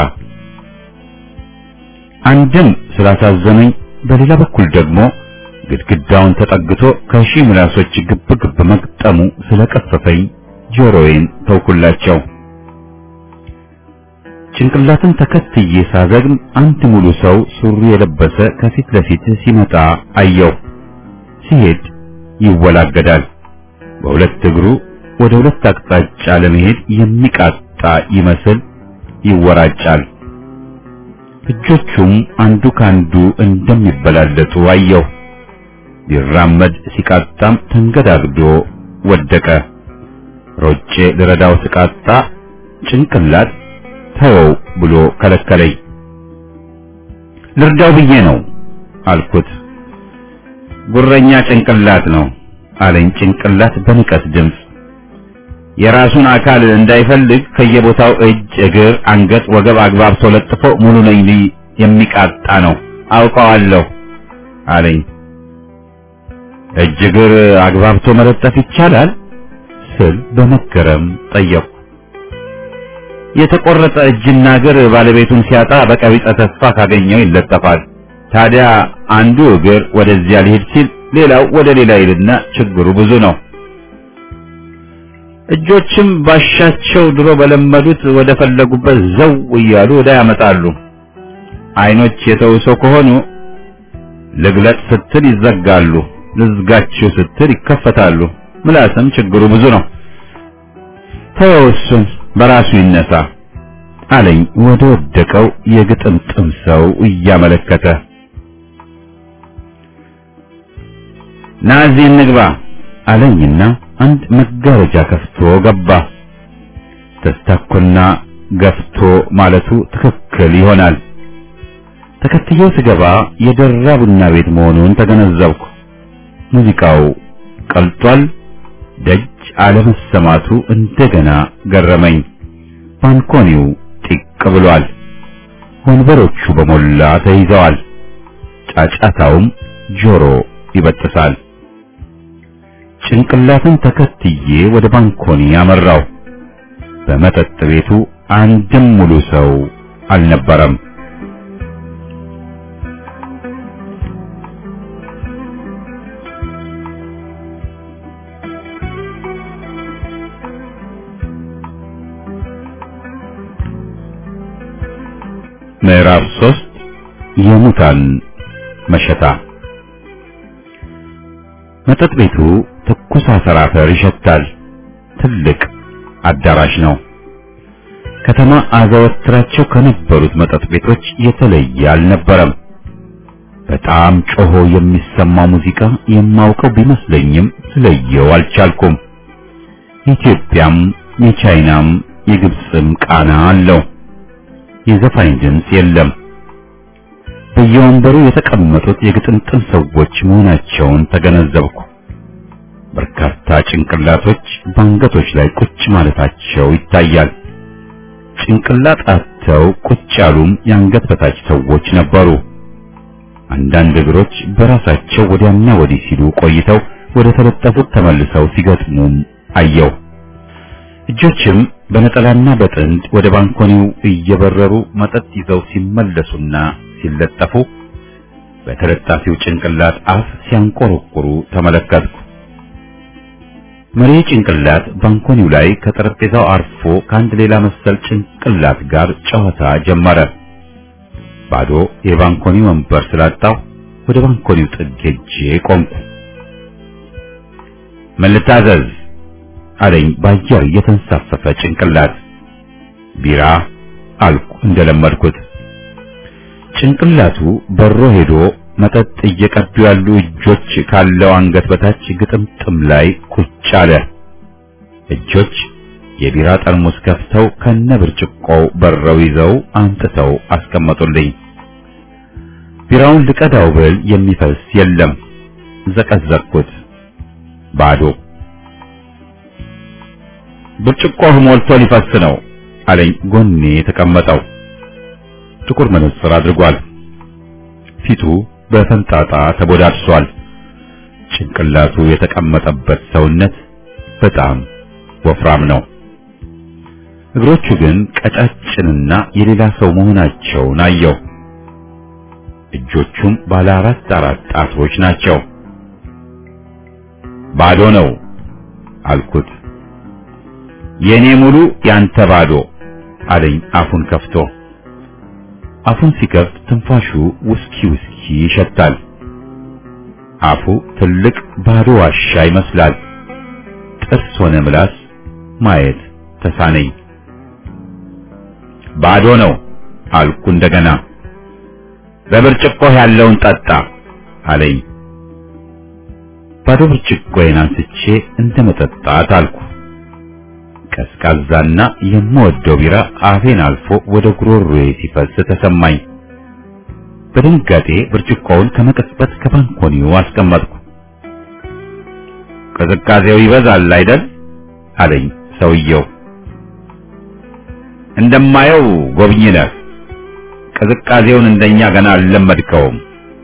[SPEAKER 1] አንድም ስላሳዘነኝ፣ በሌላ በኩል ደግሞ ግድግዳውን ተጠግቶ ከሺህ ምላሶች ግብ ግብ መግጠሙ ስለቀፈፈኝ ጆሮዬን ተውኩላቸው። ጭንቅላትን ተከትዬ ሳዘግም አንድ ሙሉ ሰው ሱሪ የለበሰ ከፊት ለፊት ሲመጣ አየሁ። ሲሄድ ይወላገዳል። በሁለት እግሩ ወደ ሁለት አቅጣጫ ለመሄድ የሚቃጣ ይመስል ይወራጫል። እጆቹም አንዱ ካንዱ እንደሚበላለጡ አየሁ። ሊራመድ ሲቃጣም ተንገዳግዶ ወደቀ። ሮጬ ልረዳው ስቃጣ ጭንቅላት ተወው ብሎ ከለከለኝ። ልርዳው ብዬ ነው አልኩት። ጉረኛ ጭንቅላት ነው አለኝ ጭንቅላት በንቀት ድምፅ። የራሱን አካል እንዳይፈልግ ከየቦታው እጅ፣ እግር፣ አንገት፣ ወገብ አግባብቶ ለጥፎ ሙሉ ነኝ ሊል የሚቃጣ ነው አውቀዋለሁ አለኝ። እጅ እግር አግባብቶ መለጠፍ ይቻላል ስል በመገረም ጠየቅኩ። የተቆረጠ እጅና እግር ባለቤቱን ሲያጣ በቀቢጸ ተስፋ ካገኘው ይለጠፋል። ታዲያ አንዱ እግር ወደዚያ ሊሄድ ሲል ሌላው ወደ ሌላ ይልና ችግሩ ብዙ ነው። እጆችም ባሻቸው ድሮ በለመዱት ወደ ፈለጉበት ዘው እያሉ ወደ ያመጣሉ። አይኖች የተውሶ ከሆኑ ልግለጥ ስትል ይዘጋሉ፣ ልዝጋችሁ ስትል ይከፈታሉ። ምላስም ችግሩ ብዙ ነው። ተወው እሱን በራሱ ይነሳ አለኝ ወደ ወደቀው የግጥምጥም ሰው እያመለከተ። ናዚ እንግባ አለኝና አንድ መጋረጃ ከፍቶ ገባ። ተስታኮና ገፍቶ ማለቱ ትክክል ይሆናል። ተከትዬው ስገባ የደራ ቡና ቤት መሆኑን ተገነዘብኩ። ሙዚቃው ቀልጧል። ደጅ አለመሰማቱ እንደገና ገረመኝ። ባንኮኒው ጢቅ ብሏል። ወንበሮቹ በሞላ ተይዘዋል። ጫጫታውም ጆሮ ይበጥሳል። ጭንቅላትን ተከትዬ ወደ ባንኮኒ አመራው። በመጠጥ ቤቱ አንድም ሙሉ ሰው አልነበረም። ምዕራፍ ሶስት የሙታን መሸታ። መጠጥ ቤቱ ትኩስ አፈር አፈር ይሸታል። ትልቅ አዳራሽ ነው። ከተማ አዘወትራቸው ከነበሩት መጠጥ ቤቶች የተለየ አልነበረም። በጣም ጮሆ የሚሰማ ሙዚቃ የማውቀው ቢመስለኝም ስለየው አልቻልኩም። የኢትዮጵያም የቻይናም የግብፅም ቃና አለው። የዘፋኝ ድምፅ የለም። በየወንበሩ የተቀመጡት የግጥምጥም ሰዎች መሆናቸውን ተገነዘብኩ። በርካታ ጭንቅላቶች በአንገቶች ላይ ቁጭ ማለታቸው ይታያል። ጭንቅላት አጥቶ ገብተው ቁጭ ያሉም የአንገት በታች ሰዎች ነበሩ። አንዳንድ እግሮች በራሳቸው ወዲያና ወዲህ ሲሉ ቆይተው ወደ ተለጠፉት ተመልሰው ሲገጥሙም አየው። እጆችም በነጠላና በጥንድ ወደ ባንኮኒው እየበረሩ መጠጥ ይዘው ሲመለሱና ሲለጠፉ በተለጣፊው ጭንቅላት አፍ ሲያንቆረቁሩ ተመለከትኩ። መሪ ጭንቅላት ባንኮኒው ላይ ከጠረጴዛው አርፎ ከአንድ ሌላ መሰል ጭንቅላት ጋር ጨዋታ ጀመረ። ባዶ የባንኮኒ ወንበር ስላጣው ወደ ባንኮኒው ጥግ ሄጄ ቆምኩ። ምን ልታዘዝ አለኝ በአየር የተንሳፈፈ ጭንቅላት። ቢራ አልኩ እንደለመድኩት። ጭንቅላቱ በሮ ሄዶ መጠጥ እየቀዱ ያሉ እጆች ካለው አንገት በታች ግጥምጥም ላይ ቁጭ አለ። እጆች የቢራ ጠርሙስ ከፍተው ከነ ብርጭቆው በረው ይዘው አንጥተው አስቀመጡልኝ። ቢራውን ልቀዳው ብል የሚፈስ የለም። ዘቀዘቅኩት። ባዶ። ብርጭቆህ ሞልቶ ሊፈስ ነው አለኝ ጎኔ የተቀመጠው። ጥቁር መነጽር አድርጓል። ፊቱ በፈንጣጣ ተቦዳድሷል። ጭንቅላቱ የተቀመጠበት ሰውነት በጣም ወፍራም ነው። እግሮቹ ግን ቀጫጭንና የሌላ ሰው መሆናቸውን አየው። እጆቹም ባለ አራት አራት ጣቶች ናቸው። ባዶ ነው አልኩት። የኔ ሙሉ ያንተ ባዶ አለኝ አፉን ከፍቶ። አፉን ሲከፍት ትንፋሹ ውስኪ ውስኪ ይሸታል። አፉ ትልቅ ባዶ ዋሻ ይመስላል። ጥርስ ሆነ ምላስ ማየት ተሳነኝ። ባዶ ነው አልኩ እንደገና። በብርጭቆህ ያለውን ጠጣ አለኝ። ባዶ ብርጭቆዬን አንስቼ እንደ መጠጣት አልኩ። ቀዝቃዛና የምወደው ቢራ አፌን አልፎ ወደ ጉሮሮዬ ሲፈስ ተሰማኝ። በድንጋጤ ብርጭቆውን ከመቀስበት ከባንኮኒው አስቀመጥኩ። ቅዝቃዜው ይበዛል አይደል? አለኝ ሰውየው። እንደማየው ጎብኝ ነህ። ቅዝቃዜውን እንደኛ ገና አልለመድከውም።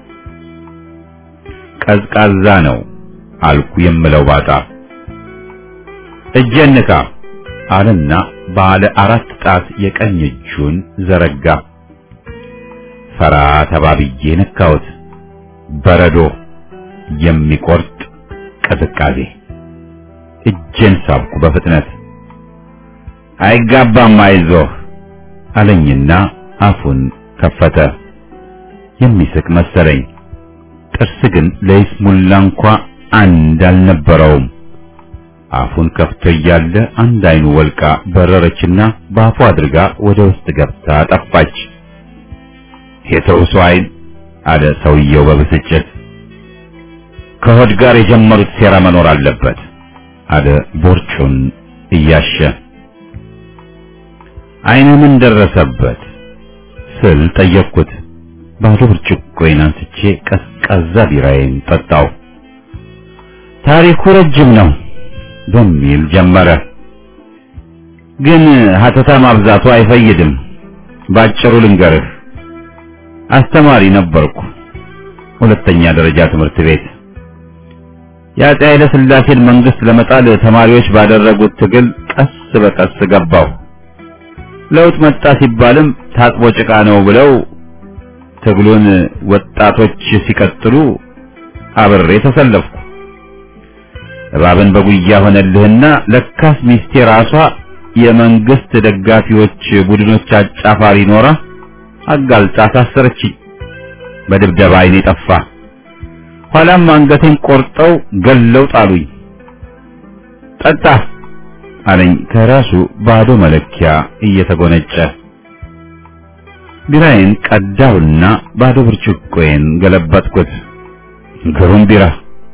[SPEAKER 1] ቀዝቃዛ ነው አልኩ የምለው ባጣ። እጄን ንካ አለና ባለ አራት ጣት የቀኝ እጁን ዘረጋ። ፈራ ተባብዬ ነካሁት። በረዶ የሚቆርጥ ቅዝቃዜ። እጄን ሳብኩ በፍጥነት። አይጋባም አይዞህ አለኝና አፉን ከፈተ። የሚስቅ መሰለኝ። ጥርስ ግን ለይስሙላ እንኳ አንድ አልነበረውም። አፉን ከፍቶ እያለ አንድ አይኑ ወልቃ በረረችና በአፉ አድርጋ ወደ ውስጥ ገብታ ጠፋች። የተውሶ አይን አለ ሰውየው በብስጭት። ከሆድ ጋር የጀመሩት ሴራ መኖር አለበት አለ ቦርጩን እያሸ። አይነ ምን ደረሰበት ስል ጠየቅኩት። ባዶ ብርጭቆዬን አንስቼ ቀዝቃዛ ቢራዬን ጠጣው። ታሪኩ ረጅም ነው በሚል ጀመረ። ግን ሀተታ ማብዛቱ አይፈይድም። ባጭሩ ልንገርህ፣ አስተማሪ ነበርኩ፣ ሁለተኛ ደረጃ ትምህርት ቤት። የአፄ ኃይለ ሥላሴን መንግስት ለመጣል ተማሪዎች ባደረጉት ትግል ቀስ በቀስ ገባሁ። ለውጥ መጣ ሲባልም ታጥቦ ጭቃ ነው ብለው ትግሉን ወጣቶች ሲቀጥሉ አብሬ ተሰለፍኩ። እባብን በጉያ ሆነልህና ለካስ ሚስቴ ራሷ የመንግስት ደጋፊዎች ቡድኖች አጫፋሪ ኖራ አጋልጣ ታሰረችኝ። በድብደባ አይኔ ጠፋ። ኋላም አንገቴን ቆርጠው ገለው ጣሉኝ። ጠጣ አለኝ ከራሱ ባዶ መለኪያ እየተጎነጨ። ቢራዬን ቀዳውና ባዶ ብርጭቆዬን ገለበጥኩት። ግሩም ቢራ።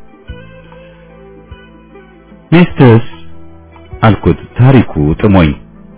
[SPEAKER 1] ሚስትስ አልኩት ታሪኩ ጥሞኝ።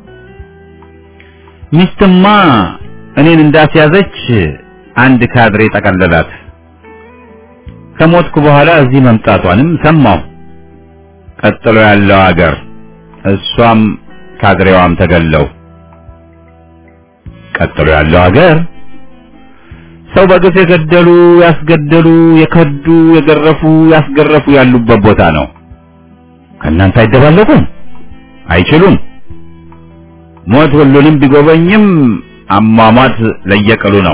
[SPEAKER 1] ሚስትማ እኔን እንዳስያዘች አንድ ካድሬ ጠቀለላት። ከሞትኩ በኋላ እዚህ መምጣቷንም ሰማሁ። ቀጥሎ ያለው አገር እሷም ካድሬዋም ተገለው ቀጥሎ ያለው ሀገር ሰው በግፍ የገደሉ ያስገደሉ የከዱ የገረፉ ያስገረፉ ያሉበት ቦታ ነው። ከእናንተ አይደባለቁም፣ አይችሉም። ሞት ሁሉንም ቢጎበኝም አሟሟት ለየቅሉ ነው።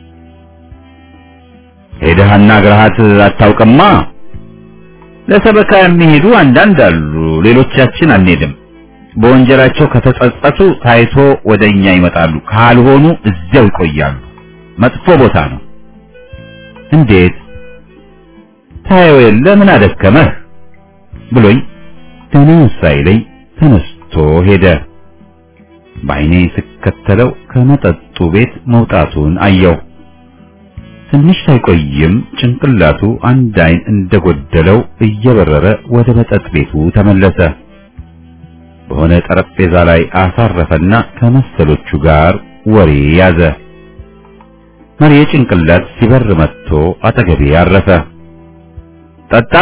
[SPEAKER 1] ሄደህና ግርሃት አታውቅማ። ለሰበካ የሚሄዱ አንዳንድ አሉ፣ ሌሎቻችን አንሄድም። በወንጀላቸው ከተጸጸቱ ታይቶ ወደኛ ይመጣሉ፣ ካልሆኑ እዚያው ይቆያሉ። መጥፎ ቦታ ነው። እንዴት ታየው የለ ምን አደከመህ ብሎኝ ደህና ሳይለኝ ተነስቶ ሄደ። በዓይኔ ስከተለው ከመጠጡ ቤት መውጣቱን አየው። ትንሽ ሳይቆይም ጭንቅላቱ አንድ ዓይን እንደጎደለው እየበረረ ወደ መጠጥ ቤቱ ተመለሰ። በሆነ ጠረጴዛ ላይ አሳረፈና ከመሰሎቹ ጋር ወሬ ያዘ። መሪ ጭንቅላት ሲበር መጥቶ አጠገቤ አረፈ። ጠጣ?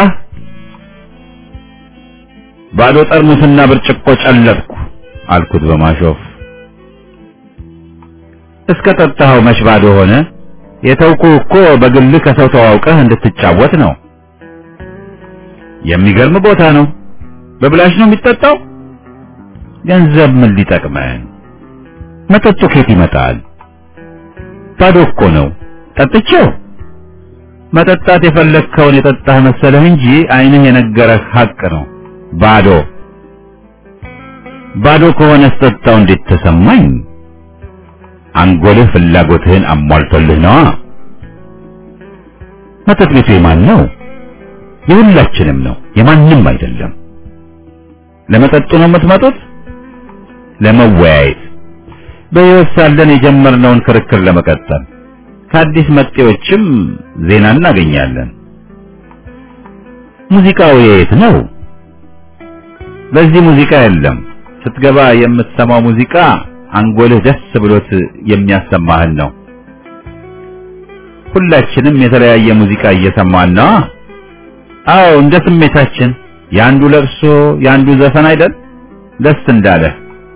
[SPEAKER 1] ባዶ ጠርሙስና ብርጭቆ ጨለጥኩ አልኩት በማሾፍ። እስከ ጠጣኸው መች ባዶ ሆነ? የተውኩ እኮ በግልህ ከሰው ተዋውቀህ እንድትጫወት ነው። የሚገርም ቦታ ነው። በብላሽ ነው የሚጠጣው? ገንዘብ ምን ሊጠቅመን? መጠጡ ከየት ይመጣል? ባዶ እኮ ነው። ጠጥቼው መጠጣት የፈለግከውን የጠጣህ መሰለህ እንጂ ዓይንህ የነገረህ ሐቅ ነው። ባዶ ባዶ ከሆነ ስጠጣው እንዴት ተሰማኝ? አንጎልህ ፍላጎትህን አሟልቶልህ ነዋ። መጠጥ ቤቱ የማን ነው? የሁላችንም ነው፣ የማንም አይደለም። ለመጠጡ ነው የምትመጡት? ለመወያየት በሕይወት ሳለን የጀመርነውን ክርክር ለመቀጠል ከአዲስ መጤዎችም ዜና እናገኛለን። ሙዚቃው የት ነው? በዚህ ሙዚቃ የለም። ስትገባ የምትሰማው ሙዚቃ አንጎልህ ደስ ብሎት የሚያሰማህን ነው። ሁላችንም የተለያየ ሙዚቃ እየሰማን ነው። አዎ እንደ ስሜታችን የአንዱ ለቅሶ የአንዱ ዘፈን አይደል? ደስ እንዳለህ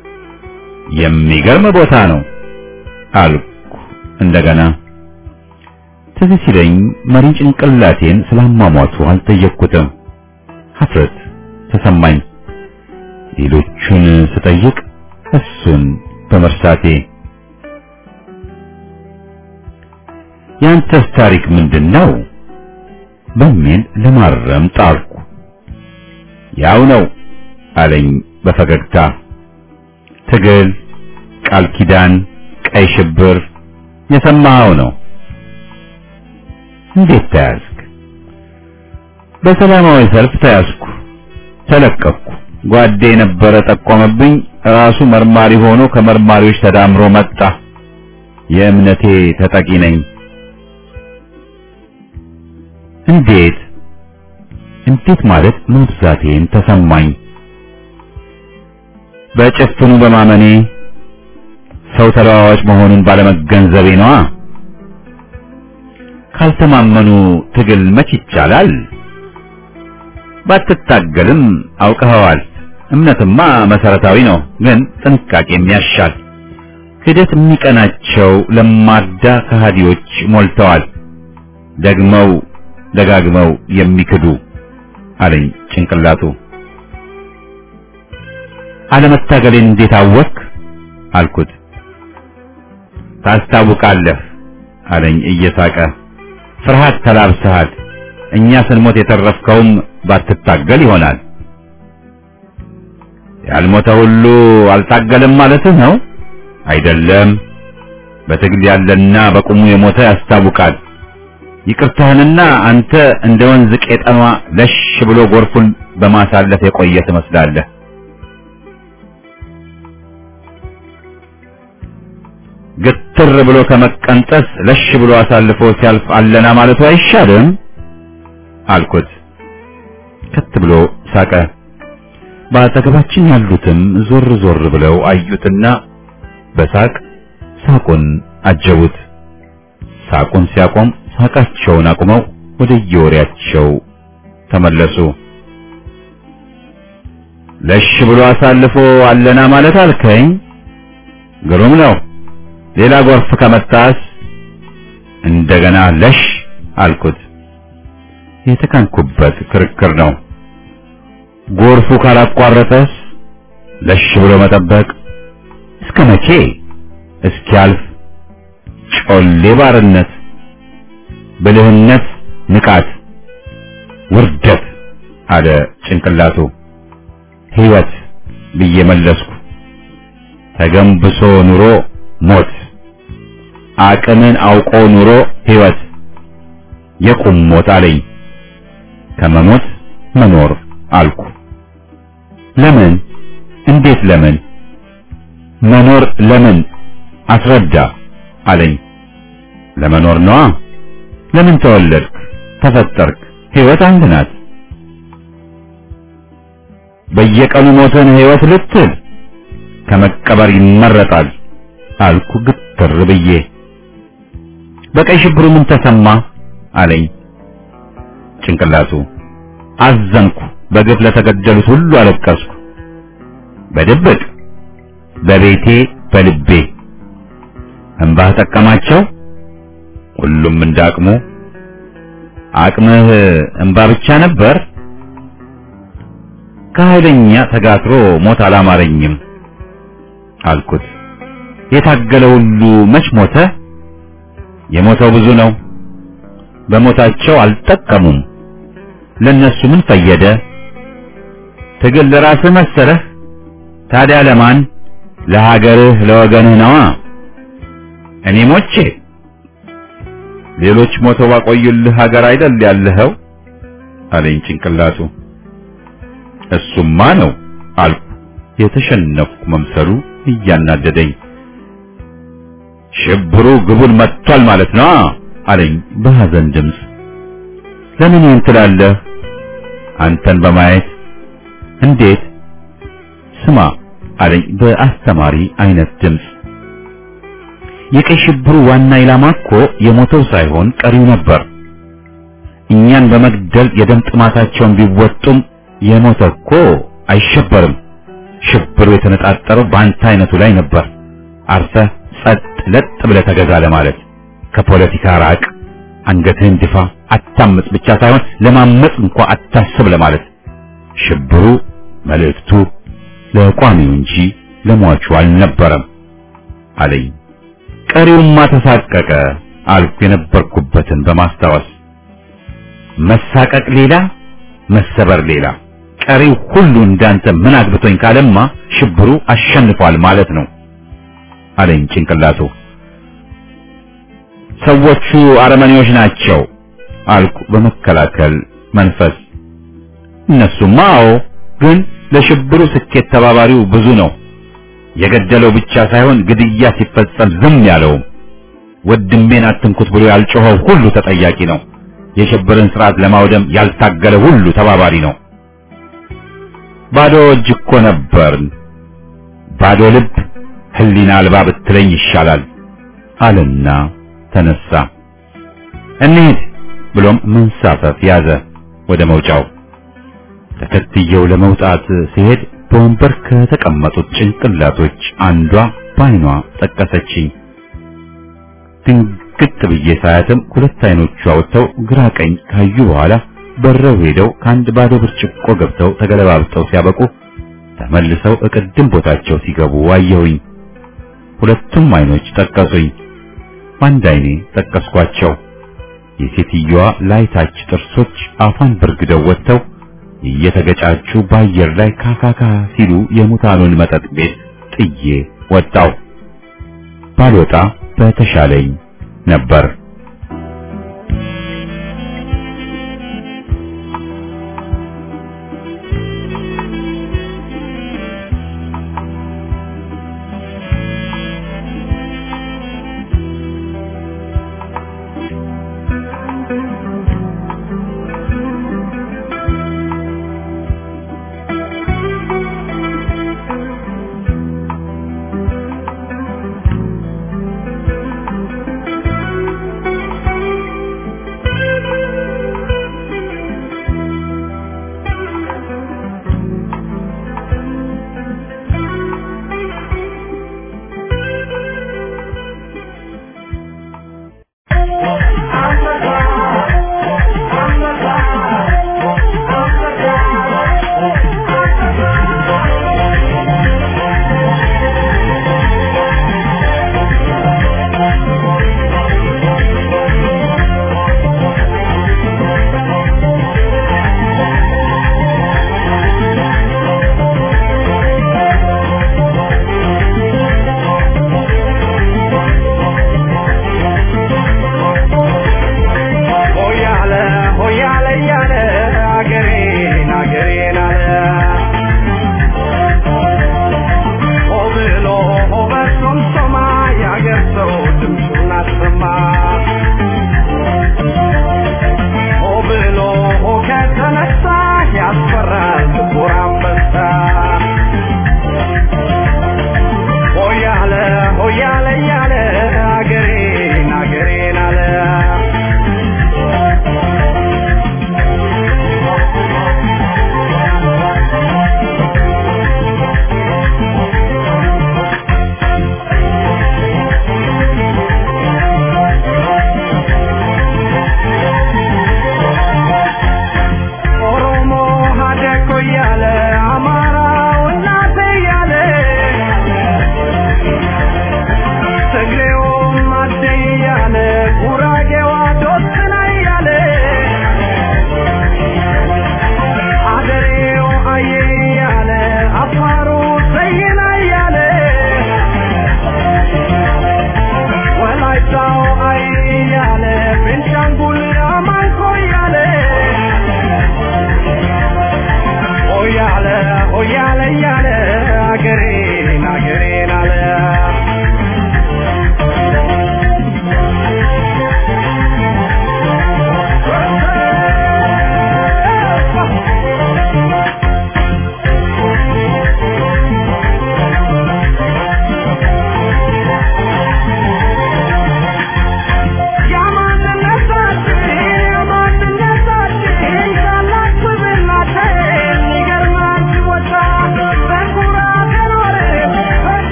[SPEAKER 1] የሚገርም ቦታ ነው አልኩ እንደገና። ትዝ ሲለኝ መሪ ጭንቅላቴን ስላሟሟቱ አልጠየቅኩትም። ሀፍረት ተሰማኝ። ሌሎቹን ስጠይቅ እሱን በመርሳቴ ያንተስ ታሪክ ምንድን ነው በሚል ለማረም ጣርኩ። ያው ነው አለኝ በፈገግታ ትግል፣ ቃል ኪዳን፣ ቀይ ሽብር የሰማኸው ነው። እንዴት ተያዝክ? በሰላማዊ ሰልፍ ተያዝኩ፣ ተለቀቅኩ። ጓዴ የነበረ ጠቆመብኝ። ራሱ መርማሪ ሆኖ ከመርማሪዎች ተዳምሮ መጣ። የእምነቴ ተጠቂ ነኝ። እንዴት እንዴት ማለት መብዛቴን ተሰማኝ። በጭፍኑ በማመኔ ሰው ተለዋዋጭ መሆኑን ባለመገንዘቤ ነዋ። ካልተማመኑ ትግል መች ይቻላል? ባትታገልም አውቀኸዋል። እምነትማ መሰረታዊ ነው፣ ግን ጥንቃቄም ያሻል። ክደት የሚቀናቸው ለማዳ ከሃዲዎች ሞልተዋል። ደግመው ደጋግመው የሚክዱ አለኝ ጭንቅላቱ። አለመታገሌን እንዴት አወክ? አልኩት። ታስታውቃለህ አለኝ እየሳቀ። ፍርሃት ተላብሰሃል። እኛ ስንሞት የተረፍከውም ባትታገል ይሆናል። ያልሞተ ሁሉ አልታገለም ማለትህ ነው? አይደለም። በትግል ያለና በቁሙ የሞተ ያስታውቃል። ይቅርታህንና አንተ እንደ ወንዝ ቄጠማ ለሽ ብሎ ጎርፉን በማሳለፍ የቆየ ትመስላለህ። ግትር ብሎ ከመቀንጠስ ለሽ ብሎ አሳልፎ ሲያልፍ አለና ማለቱ አይሻልም? አልኩት። ከት ብሎ ሳቀ። በአጠገባችን ያሉትም ዞር ዞር ብለው አዩትና በሳቅ ሳቁን አጀቡት። ሳቁን ሲያቆም ሳቃቸውን አቁመው ወደ የወሬያቸው ተመለሱ። ለሽ ብሎ አሳልፎ አለና ማለት አልከኝ? ግሩም ነው። ሌላ ጎርፍ ከመጣስ እንደገና ለሽ አልኩት። የተካንኩበት ክርክር ነው። ጎርፉ ካላቋረጠስ ለሽ ብሎ መጠበቅ እስከ መቼ? እስኪያልፍ ጮሌ ባርነት፣ ብልህነት ንቃት፣ ውርደት አለ ጭንቅላቱ። ሕይወት ብዬ መለስኩ። ተገንብሶ ኑሮ ሞት፣ አቅምን አውቆ ኑሮ ሕይወት፣ የቁም ሞት አለኝ። ከመሞት መኖር አልኩ። ለምን? እንዴት ለምን? መኖር ለምን? አስረዳ አለኝ። ለመኖር ነዋ። ለምን ተወለድክ? ተፈጠርክ? ሕይወት አንድ ናት። በየቀኑ ሞትን ሕይወት ልትል ከመቀበር ይመረጣል አልኩ ግትር ብዬ። በቀይ ሽብሩ ምን ተሰማ አለኝ ጭንቅላቱ። አዘንኩ። በግፍ ለተገደሉት ሁሉ አለቀስኩ። በድብቅ በቤቴ በልቤ እንባህ ጠቀማቸው። ሁሉም እንዳቅሙ። አቅምህ እንባ ብቻ ነበር። ከኃይለኛ ተጋትሮ ሞት አላማረኝም አልኩት። የታገለ ሁሉ መች ሞተ? የሞተው ብዙ ነው። በሞታቸው አልጠቀሙም። ለነሱ ምን ፈየደ? ትግል ለራስህ መሰለህ? ታዲያ ለማን? ለሀገርህ ለወገንህ ነዋ። እኔ ሞቼ ሌሎች ሞተው ባቆዩልህ ሀገር አይደል ያለኸው አለኝ ጭንቅላቱ። እሱማ ነው አልኩ፣ የተሸነፍኩ መምሰሉ እያናደደኝ። ሽብሩ ግቡን መጥቷል ማለት ነው አለኝ በሐዘን ድምፅ። ለምን ይህን ትላለህ? አንተን በማየት እንዴት? ስማ አለኝ በአስተማሪ አይነት ድምፅ። የቀይ ሽብሩ ዋና ኢላማ እኮ የሞተው ሳይሆን ቀሪው ነበር። እኛን በመግደል የደም ጥማታቸውን ቢወጡም የሞተ እኮ አይሸበርም። ሽብሩ የተነጣጠረው በአንተ አይነቱ ላይ ነበር። አርፈህ ጸጥ ለጥ ብለህ ተገዛ ለማለት ከፖለቲካ ራቅ፣ አንገትህን ድፋ፣ አታምጽ ብቻ ሳይሆን ለማመጽ እንኳ አታስብ ለማለት ሽብሩ መልእክቱ ለቋሚው እንጂ ለሟቹ አልነበረም አለኝ። ቀሪውማ ተሳቀቀ አልኩ የነበርኩበትን በማስታወስ መሳቀቅ ሌላ መሰበር ሌላ ቀሪው ሁሉ እንዳንተ ምን አግብቶኝ ካለማ ሽብሩ አሸንፏል ማለት ነው አለኝ ጭንቅላቱ ሰዎቹ አረመኔዎች ናቸው አልኩ በመከላከል መንፈስ እነሱማ አዎ ግን ለሽብሩ ስኬት ተባባሪው ብዙ ነው የገደለው ብቻ ሳይሆን ግድያ ሲፈጸም ዝም ያለውም ወድሜን አትንኩት ብሎ ያልጮኸው ሁሉ ተጠያቂ ነው የሽብርን ስርዓት ለማውደም ያልታገለ ሁሉ ተባባሪ ነው ባዶ እጅ እኮ ነበርን ባዶ ልብ ህሊና አልባ ብትለኝ ይሻላል አለና ተነሳ እንሂድ ብሎም መንሳፈፍ ያዘ ወደ መውጫው ተከትየው ለመውጣት ሲሄድ በወንበር ከተቀመጡት ጭንቅላቶች አንዷ ባይኗ ጠቀሰችኝ ድንግጥ ብዬ ሳያትም ሁለት አይኖቿ ወጥተው ግራ ቀኝ ካዩ በኋላ በረው ሄደው ከአንድ ባዶ ብርጭቆ ገብተው ተገለባብጠው ሲያበቁ ተመልሰው እቅድም ቦታቸው ሲገቡ አየሁኝ። ሁለቱም አይኖች ጠቀሱኝ። በአንድ አይኔ ጠቀስኳቸው። የሴትዮዋ ላይታች ጥርሶች አፏን በርግደው ወጥተው እየተገጫቹ በአየር ላይ ካካካ ሲሉ የሙታኑን መጠጥ ቤት ጥዬ ወጣው። ባልወጣ በተሻለኝ ነበር።